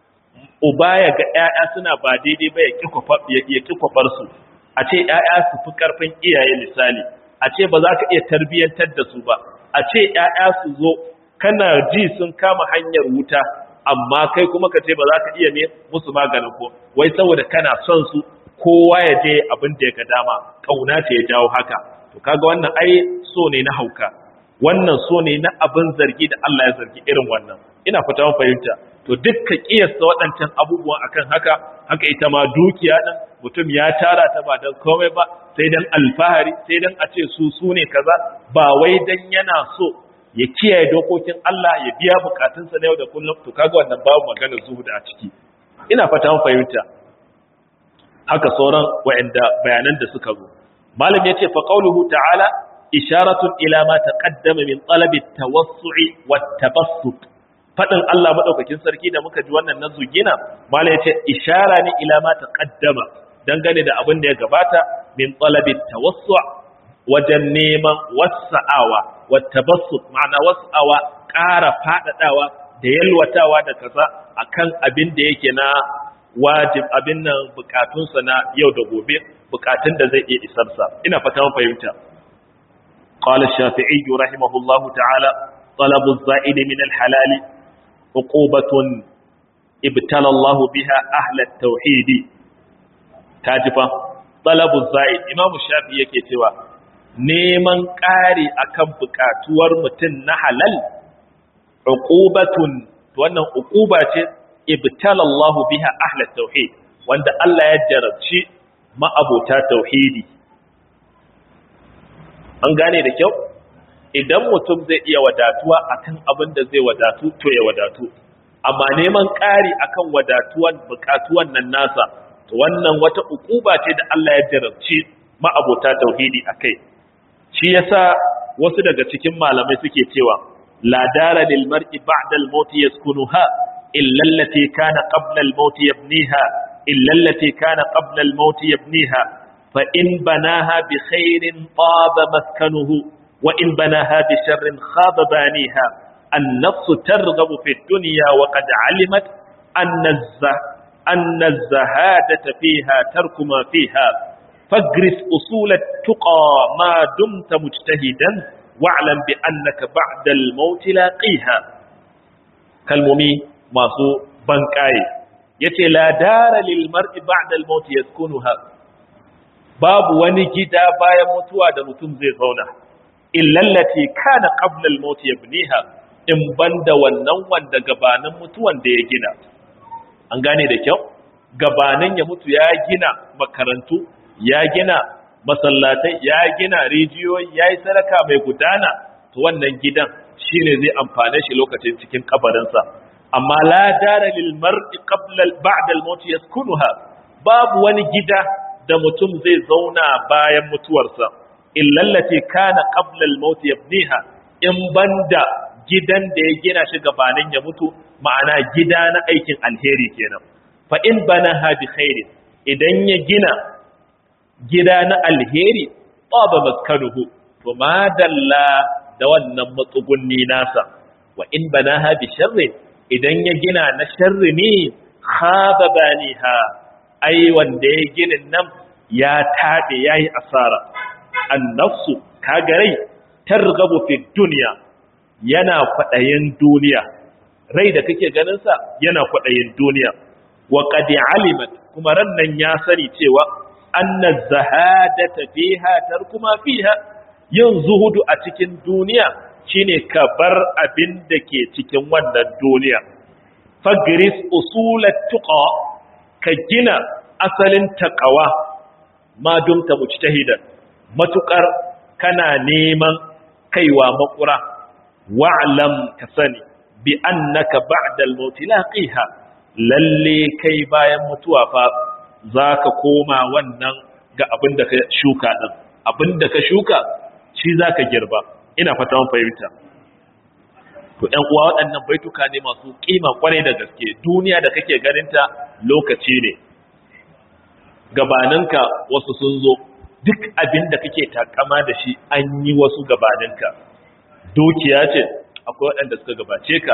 uba ya ga ƴaƴa suna ba daidai ba ya ƙi kwafar su a ce ƴaƴa su fi ƙarfin iyaye misali a ce ba za ka iya tarbiyyantar da su ba a ce ƴaƴa su zo kana ji sun kama hanyar wuta amma kai kuma ka ce ba za ka iya ne musu maganin ko wai saboda kana son su kowa ya je abin da ya ga dama kauna ce ya jawo haka to kaga wannan ai so ne na hauka wannan so ne na abin zargi da Allah ya zargi irin wannan ina fata mun fahimta to dukkan kiyasta waɗancan abubuwan akan haka haka ita ma dukiya din mutum ya tara ta ba dan komai ba sai dan alfahari sai dan a ce su su ne kaza ba wai dan yana so ya kiyaye dokokin Allah ya biya bukatunsa na yau da kullum to kaga wannan babu magana zuhud a ciki ina fata mun fahimta haka sauran wa'anda bayanan da suka zo malam yace fa qauluhu ta'ala isharatun ila ma taqaddama min talabi at-tawassu'i wat-tabassut fadin Allah madaukakin sarki da muka ji wannan nazu gina malam yace ishara ne ila ma taqaddama dangane da abin da ya gabata min talabi at-tawassu' wajen neman wasa'awa wat-tabassut ma'ana wasa'awa ƙara fadadawa da yalwatawa da kaza akan abin da yake na wajib abin nan bukatunsa na yau da gobe bukatun da zai iya isarsa ina fata mun fahimta qala shafi'i rahimahullahu ta'ala talabu az-za'id min al-halal uqubatun ibtala Allah biha ahla at-tauhid tajifa talabu az-za'id imamu shafi'i yake cewa neman ƙari akan bukatuwar mutum na halal uqubatun wannan uquba ce ibtala Allah biha ahla tauhid wanda Allah ya jarabci ma'abota tauhidi an gane da kyau idan mutum zai iya wadatuwa akan abin da zai wadatu to ya wadatu amma neman ƙari akan wadatuwan bukatuwan nan nasa to wannan wata ukuba ce da Allah ya jarabci ma'abota tauhidi akai shi yasa wasu daga cikin malamai suke cewa la dara lil mar'i ba'da al-maut yaskunuha illa allati kana qabla al-maut yabniha illa allati kana qabla al-maut yabniha fa in banaha bi khairin taba maskanuhu wa in banaha bi sharrin khaba baniha النفس ترغب في الدنيا وقد علمت أن الزه أن الزهادة فيها ترك ما فيها فاجرس أصول التقى ما دمت مجتهدا واعلم بأنك بعد الموت لاقيها كالممي ماسو بنكاي يتي لا دار للمرء بعد الموت يسكنها باب ونجدا بايا متوا da mutum zai zauna illa allati kana qabla al-maut yabniha in banda wannan wanda gabanin mutuwan da ya gina an gane da kyau gabanin ya mutu ya gina makarantu ya gina masallatai ya gina rijiyoyi ya yi sadaka mai gudana to wannan gidan shine zai amfane shi lokacin cikin kabarinsa amma la dara lil mar'i qabla ba'da al maut yaskunuha babu wani gida da mutum zai zauna bayan mutuwarsa illa allati kana qabla al maut yabniha in banda gidan da ya gina shi gabanin ya mutu ma'ana gida na aikin alheri kenan fa in banaha bi khairin idan ya gina gida na alheri tsaba maskanuhu to madalla da wannan matsugunni nasa wa in banaha bi sharrin idan ya gina na sharri ne khaba baniha ai wanda ya ginin nan ya tabe yayi asara annafsu kagarai targabu fi dunya yana kwadayin duniya rai da kake ganin sa yana kwadayin duniya wa qad alimat kuma ran nan ya sani cewa anna zahadata fiha tarkuma fiha yin zuhudu a cikin duniya shine ka bar abin da ke cikin wannan duniya fagris usulat tuqa ka gina asalin taqwa ma dumta mujtahidan matukar kana neman kaiwa makura wa'lam ka sani bi annaka ba'da al-maut laqiha lalle kai bayan mutuwa fa zaka koma wannan ga abin da ka shuka din abin da ka shuka shi zaka girba ina fata mun fahimta to ɗan uwa waɗannan baituka ne masu kima kwarai da gaske duniya da kake ganinta lokaci ne gabaninka wasu sun zo duk abin da kake takama da shi an yi wasu gabaninka dukiya ce akwai waɗanda suka gabace ka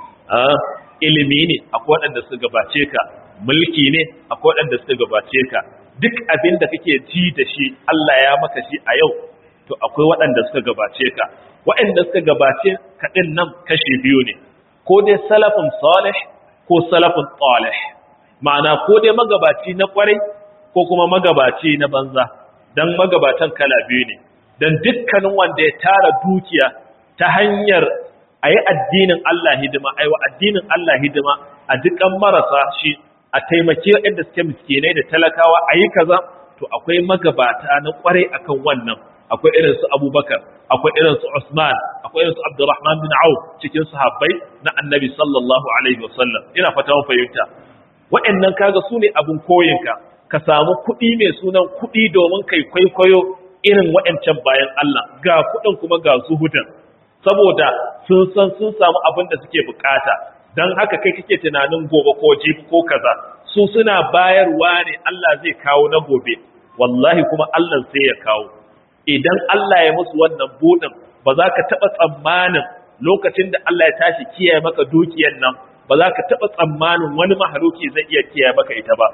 ilimi ne akwai waɗanda suka gabace ka mulki ne akwai waɗanda suka gabace ka duk abin da kake ji da shi Allah ya maka shi a yau to akwai waɗanda suka gabace ka waɗanda suka gabace ka ɗin nan kashi biyu ne ko dai salafin salih ko salafin talih ma'ana ko dai magabaci na kwarai ko kuma magabaci na banza dan magabatan kala biyu ne dan dukkanin wanda ya tara dukiya ta hanyar ayi addinin Allah hidima ayi wa addinin Allah hidima a dukan marasa shi a taimake waɗanda suke miskinai da talakawa ayi kaza to akwai magabata na kwarai akan wannan akwai irin su Abubakar akwai irin su Usman akwai irin su Abdurrahman bin Auf cikin sahabbai na Annabi sallallahu alaihi wasallam ina fata mun fahimta waɗannan kaga su ne abin koyinka ka samu kuɗi mai sunan kuɗi domin kai kwaikwayo irin waɗancan bayan Allah ga kuɗin kuma ga zuhudan saboda sun san sun samu abin da suke bukata don haka kai kake tunanin gobe ko jibi ko kaza su suna bayarwa ne Allah zai kawo na gobe wallahi kuma Allah sai ya kawo idan Allah ya musu wannan buɗin ba za ka taɓa tsammanin lokacin da Allah ya tashi kiyaye maka dukiyar nan ba za ka taɓa tsammanin wani mahaluki zai iya kiyaye maka ita ba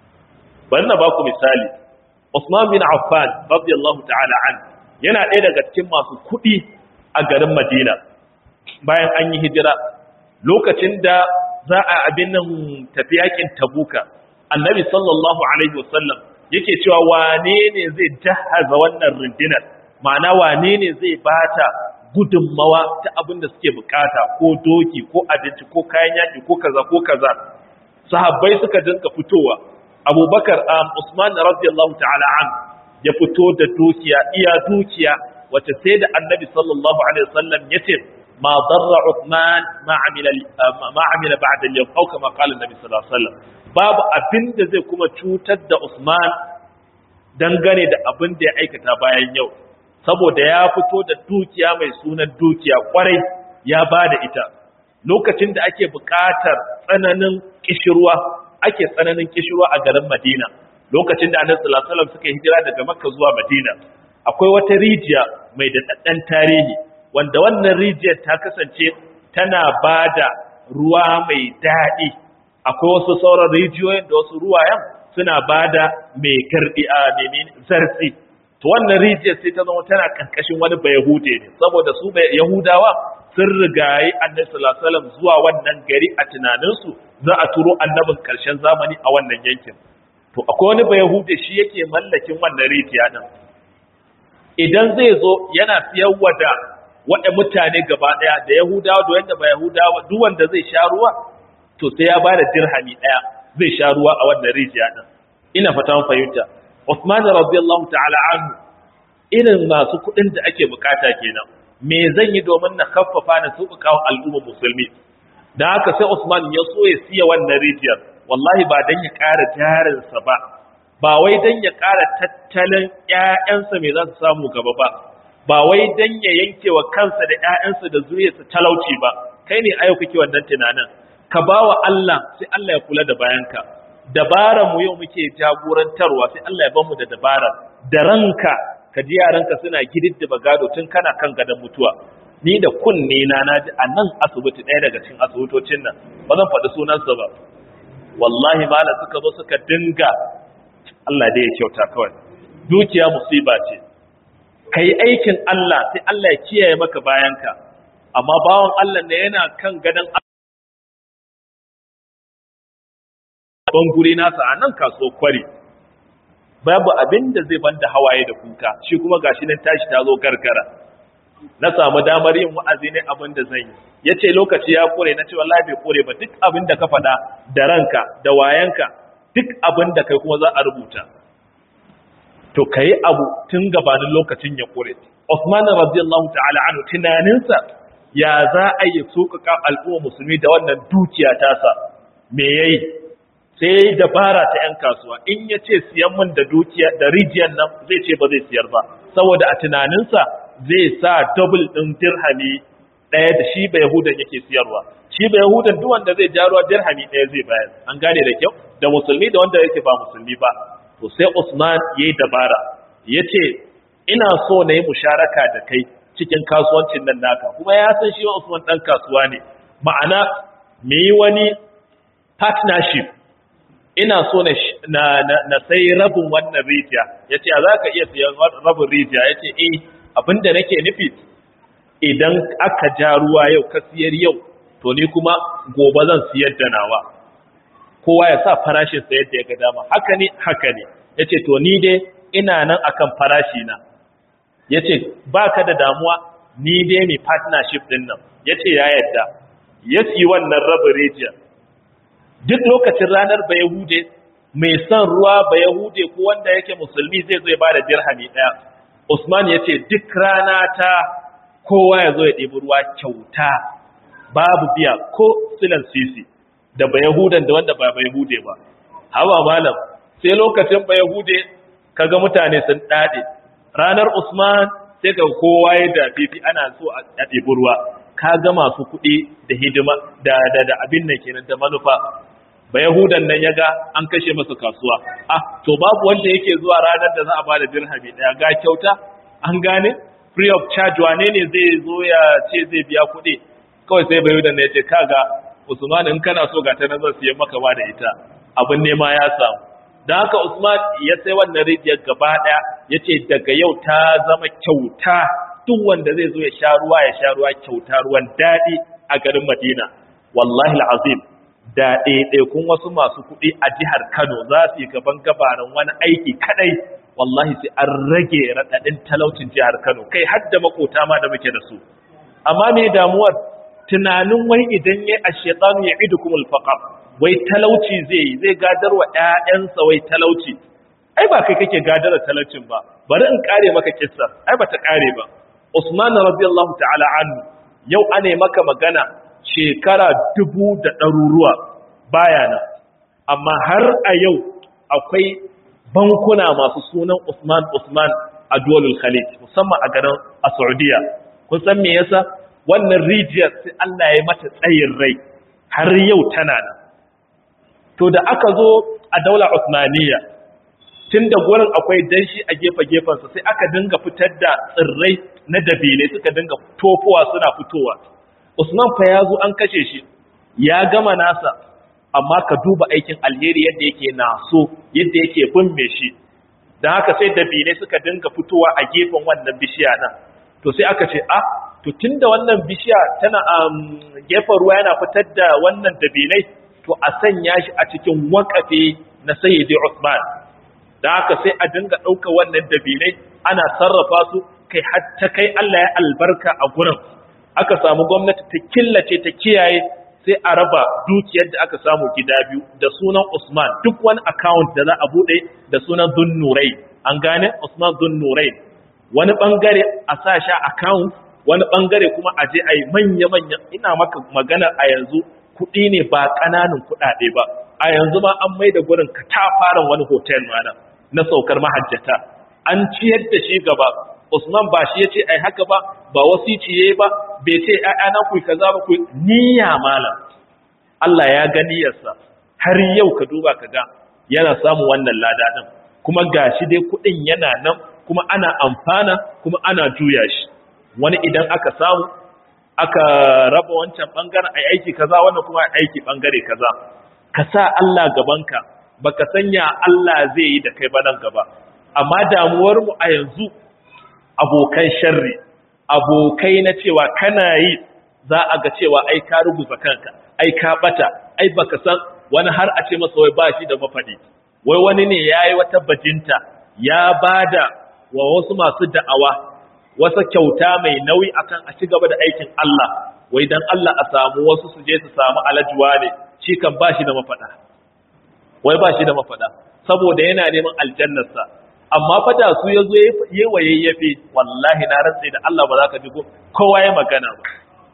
bari na ba ku misali Usman bin Affan radiyallahu ta'ala an yana ɗaya daga cikin masu kuɗi a garin Madina bayan an yi hijira lokacin da za a abin nan tafi yakin Tabuka Annabi sallallahu alaihi wasallam yake cewa wane ne zai jahaza wannan rundunar ma'ana wane ne zai bata gudunmawa ta abin da suke bukata ko doki ko abinci ko kayan yaki ko kaza ko kaza sahabbai suka dinka fitowa abubakar um, usman radiyallahu ta'ala an ya fito da dukiya iya dukiya wace sai da annabi sallallahu alaihi wasallam ya ce ma darra usman ma amila ma amila ba'da al-yawm aw kama qala annabi sallallahu alaihi wasallam babu abin da zai kuma cutar da usman dangane da abin da ya aikata bayan yau saboda ya fito da dukiya mai sunan dukiya kwarai ya bada ita lokacin da ake buƙatar tsananin kishirwa ake tsananin kishirwa a garin Madina lokacin da Annabi sallallahu alaihi wasallam suka hijira daga Makka zuwa Madina akwai wata rijiya mai daɗaɗɗen tarihi wanda wannan rijiyar ta kasance tana bada ruwa mai daɗi akwai wasu sauran rijiyoyin da wasu ruwayen suna bada mai gardi a menene zartsi to wannan rijiyar sai ta zama tana kankashin wani bayahude ne saboda su yahudawa sun rigayi annabi sallallahu alaihi wasallam zuwa wannan gari a tunaninsu za a turo annabin karshen zamani a wannan yankin to akwai wani bayahude shi yake mallakin wannan rijiya din idan zai zo yana siyarwa da waɗanda mutane gaba ɗaya da yahudawa da wanda ba yahudawa duk wanda zai sha ruwa to sai ya ba da dirhami ɗaya zai sha ruwa a wannan rijiya din ina fata fahimta Uthman radiyallahu ta'ala anhu irin masu kuɗin da ake bukata kenan me zan yi domin na kaffafa na sauƙaƙa wa al'ummar musulmi dan haka sai Usman ya so ya siya wannan rijiyar wallahi ba dan ya ƙara jarinsa ba ba wai dan ya ƙara tattalin ƴaƴansa me za su samu gaba ba ba wai dan ya yanke wa kansa da ƴaƴansa da zuriyarsa talauci ba kai ne ayo kake wannan tunanin ka bawa Allah sai Allah ya kula da bayanka dabaran mu yau muke jagorantarwa sai Allah ya bamu da dabarar da ranka ka ji yaranka suna gididdiba gado tun kana kan gadon mutuwa ni da kunne na naji a nan asibiti ɗaya daga cikin asibitocin nan ba zan faɗi sunansa ba wallahi mala suka zo suka dinga Allah dai ya kyauta kawai dukiya musiba ce ka yi aikin Allah sai Allah ya kiyaye maka bayanka amma bawan Allah ne yana kan gadon ban guri nasa a nan kaso kwari babu abin da zai banda hawaye da kuka shi kuma gashi nan tashi ta zo gargara na samu damar yin wa'azi ne abin da zan yi ya ce lokaci ya kore na ce wallahi bai kore ba duk abin da ka faɗa da ranka da wayanka duk abin da kai kuma za a rubuta to ka yi abu tun gabanin lokacin ya kore Usman radiyallahu ta'ala anhu tunaninsa ya za a yi sokaka al'umma musulmi da wannan dukiya tasa me yayi sai ya yi dabara ta 'yan kasuwa in ya ce siyan min da dukiya da rijiyar nan zai ce ba zai siyar ba saboda a tunaninsa zai sa double ɗin dirhami ɗaya da shi ba yahudan yake siyarwa shi ba yahudan duk wanda zai ja ruwa dirhami ɗaya zai bayar an gane da kyau da musulmi da wanda yake ba musulmi ba to sai usman ya yi dabara ya ce ina so na yi musharaka da kai cikin kasuwancin nan naka kuma ya san shi usman ɗan kasuwa ne ma'ana me yi wani partnership ina so na, na, na, sai rabin wannan rijiya ya ce a za ka iya siyan rabin rijiya ya ce eh abinda nake nufi idan aka ja ruwa yau ka siyar yau to ni kuma gobe zan siyar da nawa kowa ya sa farashin sa yadda ya ga dama haka ne haka ne ya ce to ni dai ina nan akan farashi na yace baka da damuwa ni dai mai partnership din nan yace ya yadda ya ci wannan rabin region duk lokacin ranar bayahude mai son ruwa bayahude ko wanda yake musulmi zai zo ya bada dirhami daya Usman yace duk rana ta kowa ya zo ya ɗebi ruwa kyauta babu biya ko silan sisi da bayahudan da wanda ba bayahude ba hawa malam sai lokacin bayahude kaga mutane sun dade ranar Usman sai ga kowa ya da fifi ana so a ɗebi ruwa kaga masu kuɗi da hidima da da da abin nan kenan da manufa ba yahudan nan yaga an kashe masa kasuwa ah to babu wanda yake zuwa ranar da za a bada dirhami daya ga kyauta an gane free of charge wane ne zai zo ya ce zai biya kuɗi kawai sai ba yahudan ya ce kaga Usman in kana so ga ta nan zan siya maka ba da ita abin nema ya samu dan haka Usman ya sai wannan rijiyar gaba daya yace daga yau ta zama kyauta duk wanda zai zo ya sha ruwa ya sha ruwa kyauta ruwan daɗi a garin Madina wallahi alazim da ɗaiɗaikun wasu masu kuɗi a jihar Kano za su yi gaban gabarin wani aiki kadai wallahi sai an rage raɗaɗin talaucin jihar Kano kai har da makota ma da muke da su amma me damuwar tunanin wai idan yayi ash-shaytanu ya'idukumul faqr wai talauci zai yi zai gadar wa ƴaƴansa wai talauci ai ba kai kake gadar da talaucin ba bari in kare maka kissa ai ba ta kare ba Usman radiyallahu ta'ala anhu yau ane maka magana shekara dubu da ɗaruruwa baya nan amma har a yau akwai bankuna masu sunan Usman Usman a Duwalul Khalid musamman a garin a Saudiya kun san me yasa wannan rijiyar sai Allah ya mata tsayin rai har yau tana nan to da aka zo a daular Usmaniyya tun da gurin akwai danshi a gefe-gefensa sai aka dinga fitar da tsirrai na dabile suka dinga tofowa suna fitowa usman fa ya zo an kashe shi ya gama nasa amma ka duba aikin alheri yadda yake naso yadda yake binne shi don haka sai dabile suka dinga fitowa a gefen wannan bishiya nan to sai aka ce ah to tun da wannan bishiya tana a gefen ruwa yana fitar da wannan dabilai to a sanya shi a cikin wakafe na sayyidi usman da haka sai a dinga ɗauka wannan dabinai ana sarrafa su kai hatta kai Allah ya albarka a gurin aka samu gwamnati ta killace ta kiyaye sai a raba dukiyar da aka samu gida biyu da sunan Usman duk wani account da za a bude da sunan Dhunnurai an gane Usman Dhunnurai wani bangare a sa sha account wani bangare kuma a je a yi manya-manya ina maka magana a yanzu kuɗi ne ba ƙananan kuɗaɗe ba a yanzu ma an mai da gurin katafaren wani hotel mana na saukar mahajjata an ciyar da shi gaba Usman ba shi yace ai haka ba ba wasici yayi ba bai ce na ku kaza ba ku niyya malam Allah ya ga niyyarsa har yau ka duba ka ga yana samu wannan lada din kuma gashi dai kudin yana nan kuma ana amfana kuma ana juya shi wani idan aka samu aka raba wancan bangaren ai aiki kaza wannan kuma aiki bangare kaza ka sa Allah gabanka baka sanya Allah zai yi da kai ba nan gaba amma damuwar mu a yanzu abokan sharri abokai na cewa kana yi za a ga cewa ai ka rubuta kanka ai ka bata ai baka san wani har a ce masa wai ba shi da mafadi wai wani ne yayi wata bajinta ya bada wa wasu masu da'awa wasa kyauta mai nauyi akan a ci gaba da aikin Allah wai dan Allah a samu wasu su je su samu alajuwa ne shi kan ba shi da mafada wai ba shi da mafada saboda yana neman aljannarsa amma fa da su yazo yayi wayayyafe wallahi na rantsa da Allah ba za ka ji kowa ya magana ba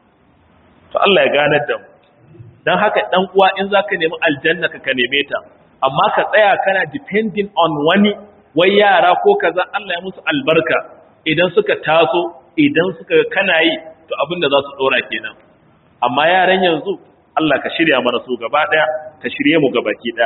to Allah ya ganar da mu dan haka dan uwa in zaka nemi aljanna ka ka neme ta amma ka tsaya kana depending on wani wai yara ko kaza Allah ya musu albarka idan suka taso idan suka kana yi to abin da za su dora kenan amma yaran yanzu Allah ka shirya mana su gaba daya ka shirye mu gabaki daya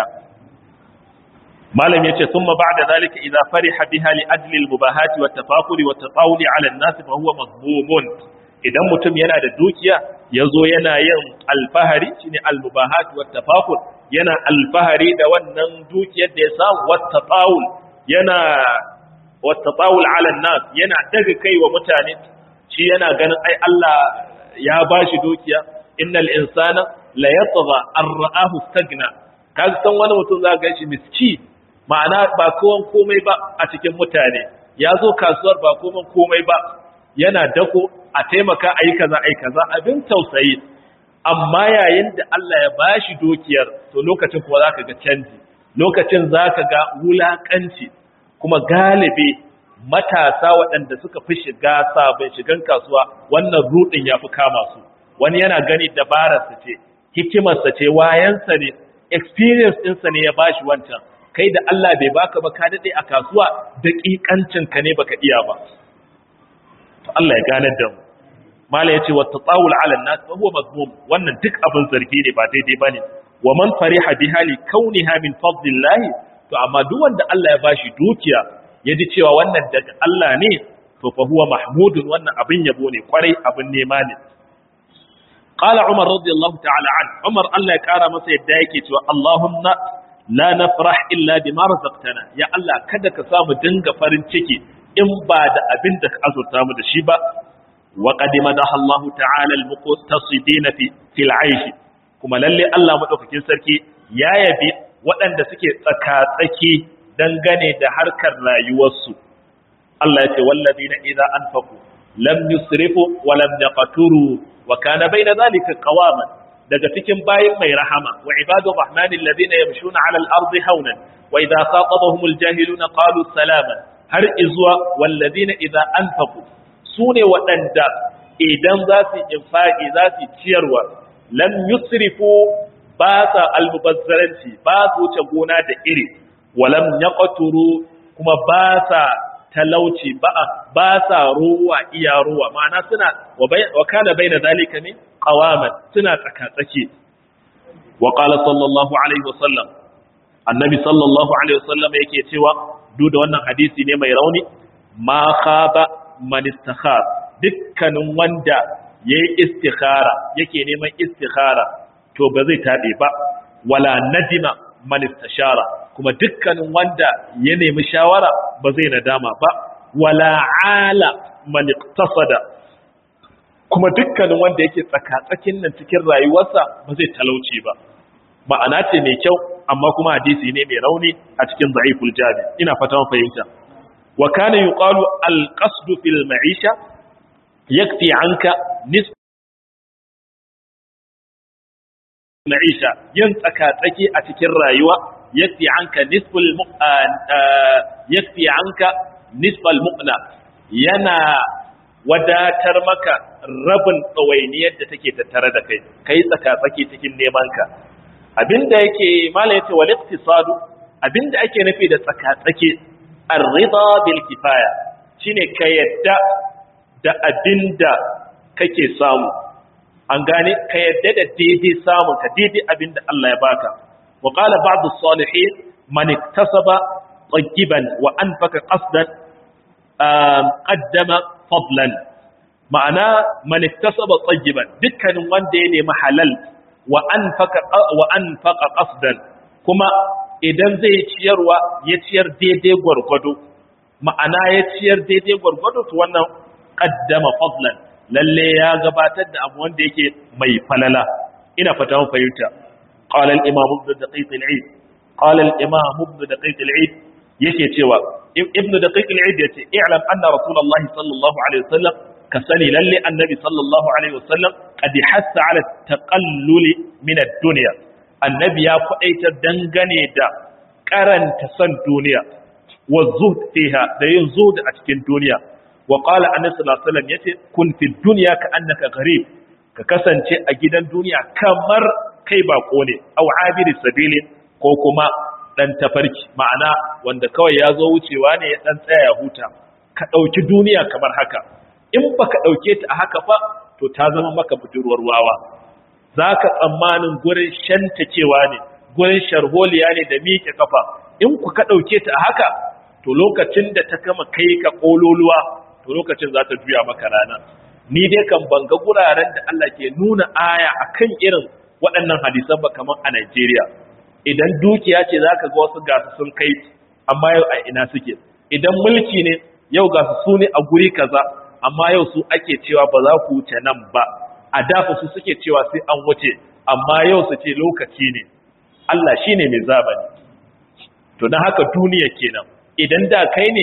malam yace thumma ba'da zalika idza fariha biha li ajli al-mubahati wa tafakuri wa tatawuli 'ala an-nas fa huwa mazmumun idan mutum yana da dukiya yazo yana yin alfahari shine al-mubahati wa tafakur yana alfahari da wannan dukiyar da ya samu wa tatawul yana wa tatawul 'ala an-nas yana daga kai wa mutane shi yana ganin ai Allah ya bashi dukiya innal insana la yatgha an ra'ahu stagna kaga san wani mutum za ga shi miski ma'ana ba kowan komai ba a cikin mutane ya zo kasuwar ba komai komai ba yana dako a taimaka a yi kaza a yi kaza abin tausayi amma yayin da Allah ya bashi dukiyar to lokacin kuma za ka ga canji lokacin za ka ga wulaƙanci kuma galibi matasa waɗanda suka fi shiga sabon shigan kasuwa wannan rudin ya fi kama su wani yana gani dabararsa ce hikimarsa ce wayansa ne experience ɗinsa ne ya bashi wancan kai da Allah bai baka ba ka daɗe a kasuwa daƙiƙancinka ne baka iya ba to Allah ya ganar da mu mala yace wa tatawul ala nas fa huwa mazmum wannan duk abin zargi ne ba daidai bane wa man fariha biha li kauniha min fadlillah to amma duk wanda Allah ya bashi dukiya yaji cewa wannan daga Allah ne to fa huwa mahmudun wannan abin yabo ne kwarai abin nema ne qala umar radiyallahu ta'ala an umar Allah ya kara masa yadda yake cewa Allahumma la nafrah illa bima razaqtana ya Allah kada ka samu dinga farin ciki in ba da abin da ka azurta mu da shi ba wa qad madaha Allah ta'ala al-muqtasidin fi fil 'aysh kuma lalle Allah madaukakin sarki ya yabi waɗanda suke tsaka-tsaki dangane da harkar rayuwarsu Allah ya ce wallazina idza anfaqu lam yusrifu wa lam yaqturu wa kana bayna dhalika qawaman daga cikin bayin mai rahama wa ibadu rahmanil ladina yamshuna 'ala al-ardi hawnan wa idza khatabahumul jahiluna qalu salaman har izuwa wallazina idza anfaqu sune waɗanda idan za su infaqi za su ciyarwa lam yusrifu ba sa almubazzaranci ba su wuce gona da iri walam yaqturu kuma ba sa talauci ba ba sa ruwa iya ruwa ma'ana suna wa kana baina zalika ne qawaman suna tsaka-tsaki wa qala sallallahu alaihi wasallam annabi sallallahu alaihi wasallam yake cewa duk da wannan hadisi ne mai rauni ma khaba man istakhar dukkanin wanda yayi istikhara yake neman istikhara to ba zai tabe ba wala nadima man istashara kuma dukkanin wanda ya nemi shawara ba zai nadama ba wala ala man iqtasada kuma dukkanin wanda yake tsaka-tsakin nan cikin rayuwarsa ba zai talauci ba ma'ana ce mai kyau amma kuma hadisi ne mai rauni a cikin da'iful jami ina fata fahimta wa kana yuqalu al-qasdu fil ma'isha yakfi anka nisf ma'isha yin tsaka-tsaki a cikin rayuwa yakfi anka nisful yakfi anka nisfal mu'na yana wadatar maka rabin tsawainiyar da take tattare da kai kai tsaka-tsaki cikin neman ka abinda yake mala yace wal iqtisadu abinda ake nufi da tsaka-tsake ar-ridha bil kifaya shine ka yadda da abinda kake samu an gane ka yadda da daidai samun ka daidai abinda Allah ya baka wa qala ba'd as-salihin man iktasaba tayyiban wa anfaka qasdan qaddama fadlan ma'ana man iktasaba tayyiban dukkanin wanda ya nemi halal wa anfaka wa anfaqa qasdan kuma idan zai ciyarwa ya ciyar daidai gwargwado ma'ana ya ciyar daidai gwargwado to wannan qaddama fadlan lalle ya gabatar da abu wanda yake mai falala ina fata mun fahimta qala al-imam ibn daqiq al-eid qala al-imam ibn daqiq al-eid yake cewa ibn daqiq al-eid yace i'lam anna rasulullah sallallahu alaihi wasallam ka sani lalle annabi sallallahu alaihi wasallam qad hassa ala taqallul min ad-dunya annabi ya faɗaitar dangane da karanta son duniya wa zuhd fiha da yin zuhd a cikin duniya wa qala annabi sallallahu alaihi wasallam yace kun fi dunya ka annaka gharib ka kasance a gidan duniya kamar kai bako ne aw abiri sabili ko kuma dan tafarki ma'ana wanda kawai ya zo wucewa ne ya dan tsaya ya huta ka dauki duniya kamar haka in baka dauke ta a haka fa to ta zama maka budurwar wawa zaka tsammanin gurin shantacewa ne gurin sharholiya ne da miƙe kafa in ku ka dauke ta a haka to lokacin da ta kama kai ka kololuwa to lokacin za ta juya maka rana ni dai kan banga guraren da Allah ke nuna aya akan irin waɗannan hadisan ba kamar a Najeriya idan dukiya ce zaka ga wasu gasu sun kai amma yau a ina suke idan mulki ne yau gasu su ne a guri kaza amma yau su ake cewa ba za ku wuce nan ba a dafa su suke cewa sai an wuce amma yau su ce lokaci ne Allah shine mai zabani to dan haka duniya kenan idan da kai ne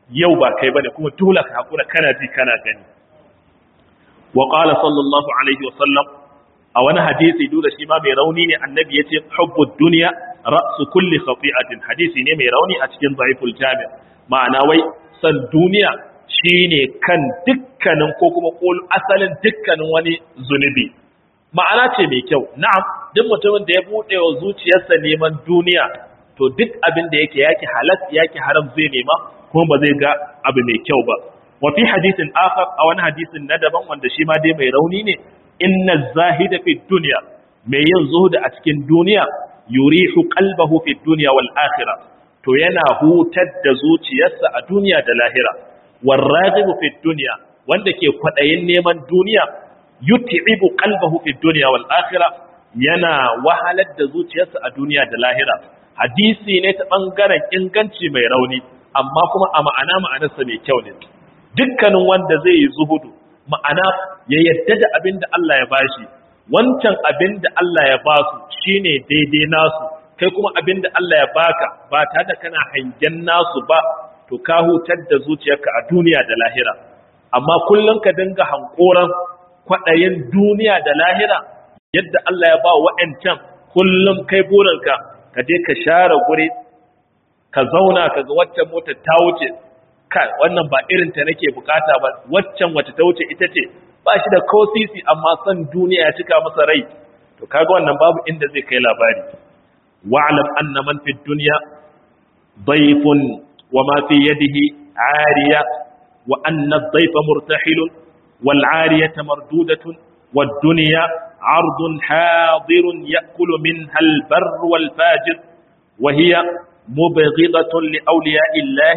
yau ba kai bane kuma dole ka hakura kana ji kana gani wa qala sallallahu alaihi wa sallam a wani hadisi duk da shi ma mai rauni ne annabi yace hubbud dunya ra'su kulli khati'atin hadisi ne mai rauni a cikin dhaiful jami' ma'ana wai san duniya shine kan dukkanin ko kuma kol asalin dukkanin wani zunubi ma'ana ce mai kyau na'am duk mutumin da ya bude wa zuciyarsa neman duniya to duk abin da yake yake halal yake haram zai nema kuma ba zai ga abu mai kyau ba wa fi hadithin akhar a wani hadisin na daban wanda shi ma dai mai rauni ne inna zahida fi dunya mai yin zuhuda a cikin duniya yurihu qalbahu fi dunya wal akhirah to yana hutar da zuciyarsa a duniya da lahira warragibu fi dunya wanda ke kwadayin neman duniya yut'ibu qalbahu fi dunya wal akhirah yana wahalar da zuciyarsa a duniya da lahira hadisi ne ta bangaren inganci mai rauni amma kuma a ma'ana ma'anarsa mai kyau ne dukkanin wanda zai yi zuhudu ma'ana ya yadda da abin da Allah ya bashi wancan abin da Allah ya basu shine daidai nasu kai kuma abin da Allah ya baka ba tare da kana hangen nasu ba to ka hutar da zuciyarka a duniya da lahira amma kullum ka dinga hankoran kwaɗayin duniya da lahira yadda Allah ya ba wa'ancan kullum kai burinka ka je ka share guri ka zauna ka ga waccan motar ta wuce kai wannan ba irin ta nake bukata ba waccan wacce ta wuce ita ce ba shi da kosisi amma son duniya ya cika masa rai to kaga wannan babu inda zai kai labari wa'lam anna man fi dunya dayfun wa ma fi yadihi ariya wa anna ad-dayfa murtahilun wal ariyata mardudatun wad dunya عرض حاضر يأكل منها البر والفاجر وهي مبغضة لأولياء الله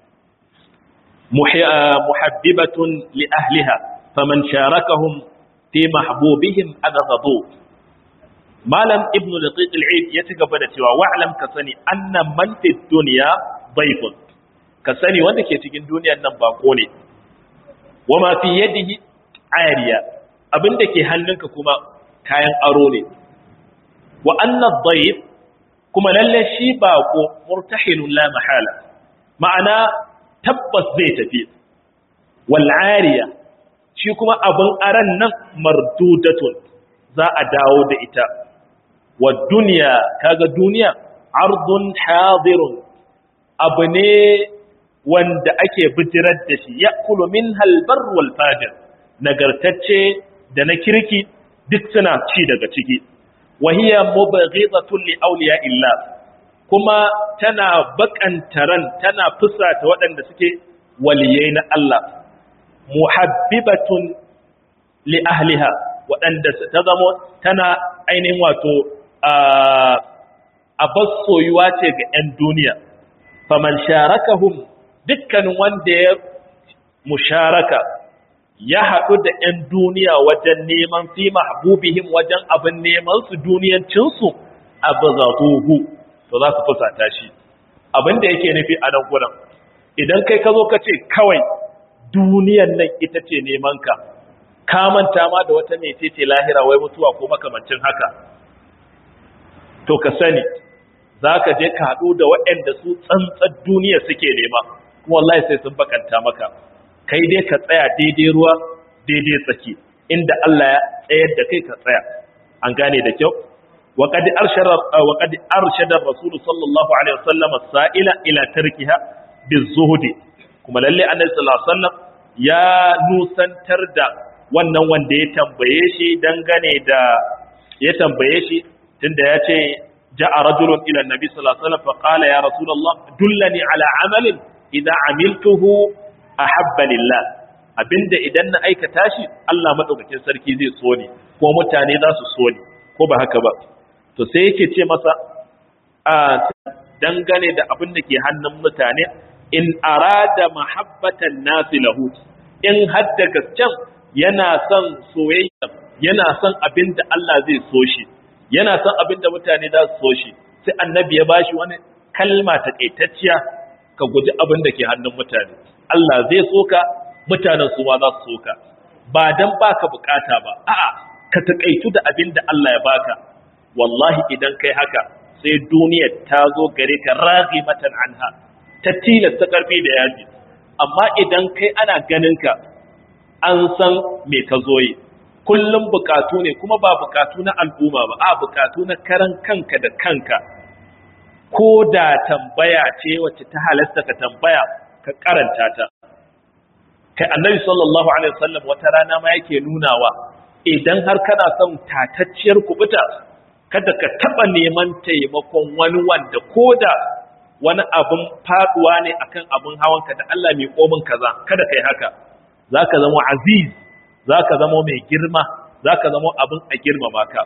محببة لأهلها فمن شاركهم في محبوبهم أبغضوه malam ibnu daqiq al-eid ya ci gaba da cewa wa'lam ka sani anna man fi dunya dayfun ka sani wanda ke cikin duniyar nan bako ne wa ma fi yadihi ariya abinda ke hannunka kuma kayan aro ne wa anna dayf kuma lalle shi bako murtahilun la mahala ma'ana tabbas zai tafi wal ariya shi kuma abin aran nan mardudatun za a dawo da ita wa duniya kaga duniya ardun hadirun abu ne wanda ake bijirar da shi ya kulu min halbar wal fajir nagartacce da na kirki duk suna ci daga ciki wahiya mubghizatun li awliya illa kuma tana bakantaran tana fusata waɗanda suke waliyai na Allah muhabbibatun li ahliha waɗanda ta zamo tana ainihin wato a soyuwa ce ga 'yan duniya faman sharakahum dukkanin wanda ya musharaka ya haɗu da 'yan duniya wajen neman fi mahbubihim wajen abin neman su duniyancinsu abu zatuhu to za su fusata shi abin da yake nufi a nan gudan idan kai ka zo ka ce kawai duniyan nan ita ce neman ka ka manta ma da wata mece ce lahira wai mutuwa ko makamancin haka to ka sani za ka je ka haɗu da waɗanda su tsantsar duniya suke nema kuma wallahi sai sun bakanta maka kai dai ka tsaya daidai ruwa daidai tsaki inda Allah ya tsayar da kai ka tsaya an gane da kyau wa qad arshada wa qad arshada rasul sallallahu alaihi wasallam as-sa'ila ila tarkiha bizuhdi kuma lalle annabi sallallahu alaihi wasallam ya nusantar da wannan wanda ya tambaye shi dangane da ya tambaye shi tunda ya ce ja'a rajulun ila annabi sallallahu alaihi wasallam fa qala ya rasulullah dullani ala amalin idza amiltuhu ahabba lillah abinda idan na aikata shi Allah madaukakin sarki zai so ni ko mutane za su so ni ko ba haka ba to sai yake ce masa a dangane da abin da ke hannun mutane in arada mahabbatan nasi lahu in hadda gasken yana son soyayya yana son abin da Allah zai so shi yana son abin da mutane za su so shi sai annabi ya bashi wani kalma ta kaitacciya ka guji abin da ke hannun mutane Allah zai so ka mutanen su ma za su so ka ba dan baka bukata ba a'a ka takaitu da abin da Allah ya baka wallahi idan kai haka sai duniyar ta zo gare ka raghimatan anha ta tilasta karfi da yaji amma idan kai ana ganin ka an san me ka zo yi kullum bukatu ne kuma ba bukatu na al'umma ba a bukatu na karan kanka da kanka ko da tambaya ce wacce ta halasta ka tambaya ka karanta ta kai annabi sallallahu alaihi wasallam wata rana ma yake nunawa idan har kana son tatacciyar kubuta kada ka taba neman taimakon wani wanda koda wani abun faduwa ne akan abun hawanka da Allah mai komin kaza kada kai haka zaka zama aziz zaka zama mai girma zaka zama abun a girmama ka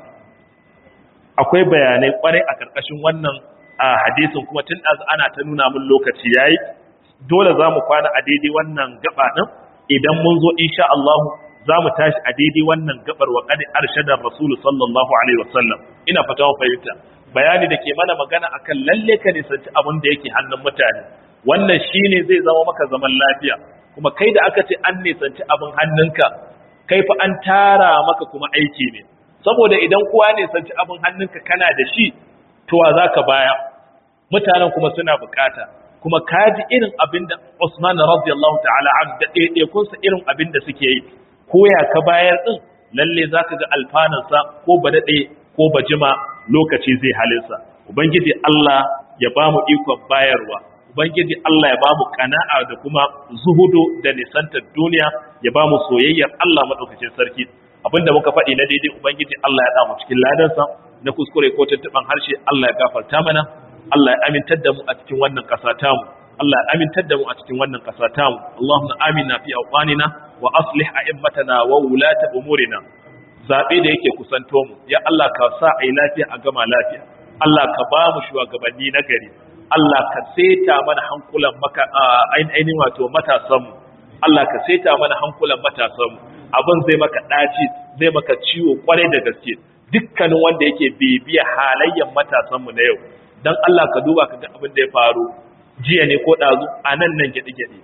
akwai bayanai kwarai a karkashin wannan a hadisin kuma tun az ana ta nuna mun lokaci yayi dole zamu kwana a daidai wannan gaba din idan mun zo insha Allah za mu tashi a daidai wannan gabar wa kadi arshadar rasul sallallahu alaihi wasallam ina fata mun fahimta bayani da ke mana magana akan lalle ka nisanci abin da yake hannun mutane wannan shine zai zama maka zaman lafiya kuma kai da aka ce an nisanci abin hannunka kai fa an tara maka kuma aiki ne saboda idan kowa nisanci abin hannunka kana da shi to wa zaka baya mutanen kuma suna bukata kuma kaji irin abin da Usman radiyallahu ta'ala an da ɗaiɗaikunsa irin abin da suke yi ko ya ka bayar din lalle zaka ga alfanansa ko ba daɗe ko ba jima lokaci zai halinsa ubangiji Allah ya ba mu ikon bayarwa ubangiji Allah ya ba mu kana'a da kuma zuhudu da nisantar duniya ya ba mu soyayyar Allah madaukakin sarki abinda muka faɗi na daidai ubangiji Allah ya da mu cikin ladansa na kuskure ko tuntuban harshe Allah ya gafarta mana Allah ya amintar da mu a cikin wannan ƙasa tamu Allah ya amintar da mu a cikin wannan ƙasa tamu Allahumma amina fi awqanina wa aslih a'immatana wa wulata umurina zabe da yake kusanto mu ya Allah ka sa ai lafiya a gama lafiya Allah ka ba mu shugabanni na gari Allah ka seta mana hankulan maka ainihin wato matasan mu Allah ka seta mana hankulan matasan mu abin zai maka daci zai maka ciwo kwarai da gaske dukkanin wanda yake bibiya halayyan matasan mu na yau dan Allah ka duba ka ga abin da ya faru jiya ne ko ɗazu a nan nan gyaɗe-gyaɗe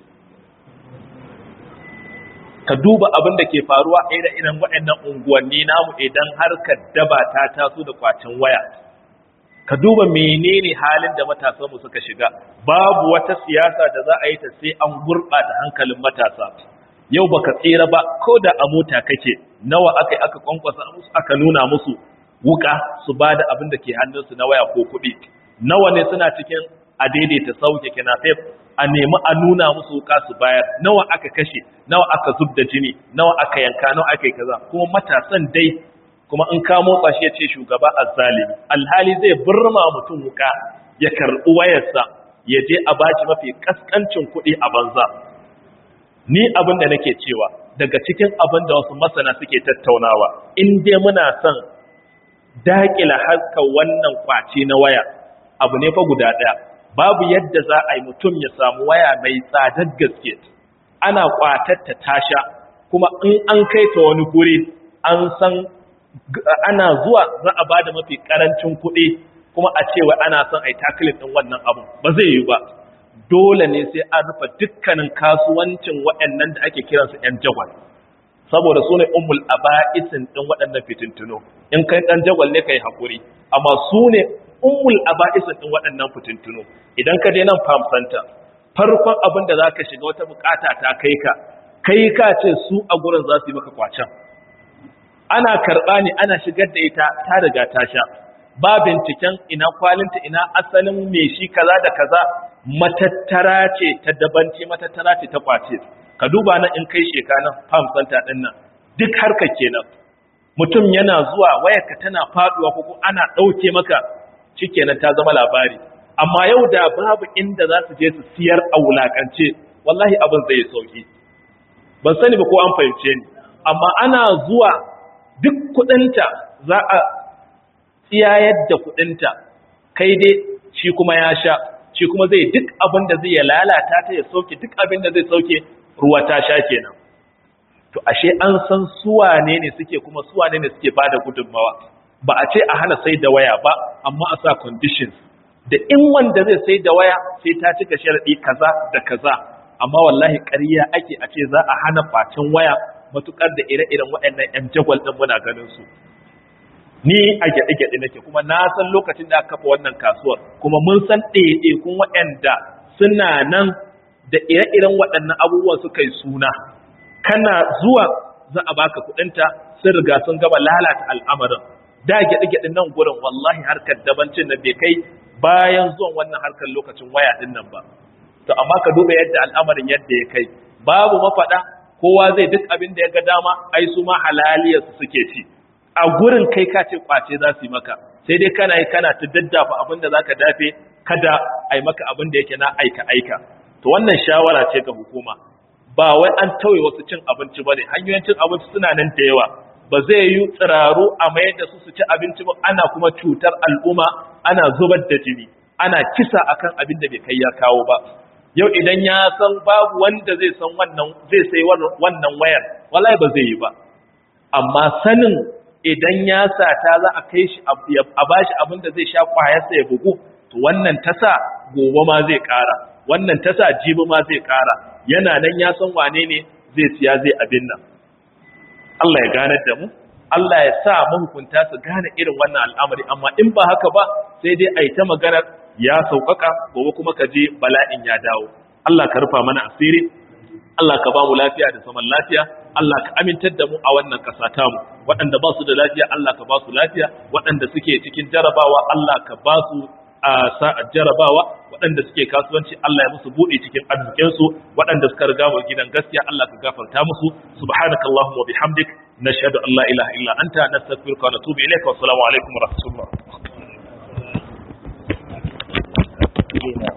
ka duba abin da ke faruwa a irin waɗannan unguwanni namu idan harkar daba ta taso da kwacin waya ka duba menene halin da matasanmu suka shiga babu wata siyasa da za a yi ta sai an gurɓata hankalin matasa yau baka tsira ba ko da a mota kake nawa aka aka kwankwasa musu aka nuna musu wuka su ba da abin da ke hannunsu na waya ko kuɗi nawa ne suna cikin a daidaita sauke kinafef a nemi a nuna musu wuka su bayar nawa aka kashe nawa aka zub da jini nawa aka yanka nawa aka yi kaza kuma matasan dai kuma in ka motsa shi ya ce shugaba azzalimi alhali zai burma mutum wuka ya karɓi wayarsa ya je a bashi mafi kaskancin kuɗi a banza ni abin da nake cewa daga cikin abin da wasu masana suke tattaunawa in dai muna son daƙila harkar wannan kwace na waya abu ne fa guda ɗaya babu yadda za a yi mutum ya samu waya mai tsadar gaske ana kwatatta tasha kuma in an kai ta wani guri an san ana zuwa za a bada mafi karancin kuɗi kuma a cewa ana son a yi taklif ɗin wannan abun ba zai yi ba dole ne sai an rufe dukkanin kasuwancin waɗannan da ake kiransu 'yan jagwal saboda su ne umul aba'isin ɗin waɗannan fitintuno in kai ɗan jagwal ne ka yi haƙuri amma su ne umul aba'isin ɗin waɗannan fitintuno idan ka je nan farm center farkon abin da za ka shiga wata bukata ta kai ka kai ka ce su a gurin za su yi maka kwacen ana karɓa ne ana shigar da ita ta riga ta sha ba binciken ina kwalinta ina asalin me shi kaza da kaza matattara ce ta dabanci matattara ce ta kwace ka duba nan in kai shekanan farm center ɗin nan duk harka kenan mutum yana zuwa wayarka tana faduwa ko ana ɗauke maka shikenan ta zama labari amma yau da babu inda za su je su siyar a wulakance wallahi abin zai sauki ban sani ba ko an fahimce ni amma ana zuwa duk kudinta za a tsiyayar da kudinta kai dai shi kuma ya sha shi kuma zai duk abin da zai lalata ta ya sauke duk abin da zai sauke ruwa ta sha kenan to ashe an san suwane ne suke kuma suwane ne suke bada gudunmawa ba a ce a hana sai da waya ba amma a sa conditions da in wanda zai sai da waya sai ta cika sharadi kaza da kaza amma wallahi ƙarya ake a ce za a hana facin waya matukar da ire-iren waɗannan ƴan jagwal ɗin muna ganin su ni a gyaɗe-gyaɗe nake kuma na san lokacin da aka kafa wannan kasuwar kuma mun san ɗaiɗaikun waɗanda suna nan da ire-iren waɗannan abubuwan suka yi suna kana zuwa za a baka kuɗinta sun riga sun gaba lalata al'amarin da gyaɗe-gyaɗe nan gurin wallahi harkar dabancin nan bai kai bayan zuwan wannan harkar lokacin waya ɗin nan ba to amma ka duba yadda al'amarin yadda ya kai babu mafaɗa kowa zai duk abin da ya ga dama ai su ma halaliyarsu suke ci a gurin kai ka ce kwace za su yi maka sai dai kana yi kana ta daddafa abin da za ka dafe kada a yi maka abin da yake na aika-aika to wannan shawara ce ga hukuma ba wai an tauye wasu cin abinci ba ne hanyoyin cin abinci suna nan da yawa ba zai yi tsiraru a mayar da su su ci abinci ba ana kuma cutar al'umma ana zubar da jini ana kisa akan abin da bai kai ya kawo ba yau idan ya san babu wanda zai san wannan zai sai wannan wayar wallahi ba zai yi ba amma sanin idan ya sata za a kai shi a bashi abin da zai sha kwayarsa ya bugu to wannan tasa gobe ma zai kara wannan tasa jibi ma zai kara yana nan ya san wane ne zai siya zai abin nan Allah ya gane da mu Allah ya sa mahukunta su gane irin wannan al'amari amma in ba haka ba sai dai a yi ta maganar ya sauƙaƙa gobe kuma ka je bala'in ya dawo Allah ka rufa mana asiri Allah ka ba mu lafiya da zaman lafiya Allah ka amintar da mu a wannan ƙasa tamu waɗanda ba su da lafiya Allah ka ba su lafiya waɗanda suke cikin jarabawa Allah ka ba su a sa'ar jarabawa waɗanda suke kasuwanci Allah ya musu buɗe cikin arzikinsu waɗanda suka riga mu gidan gaskiya Allah ka gafarta musu subhanakallahumma wa bihamdik nashhadu an la ilaha illa anta nastaghfiruka wa natubu ilayka wa assalamu alaikum wa rahmatullah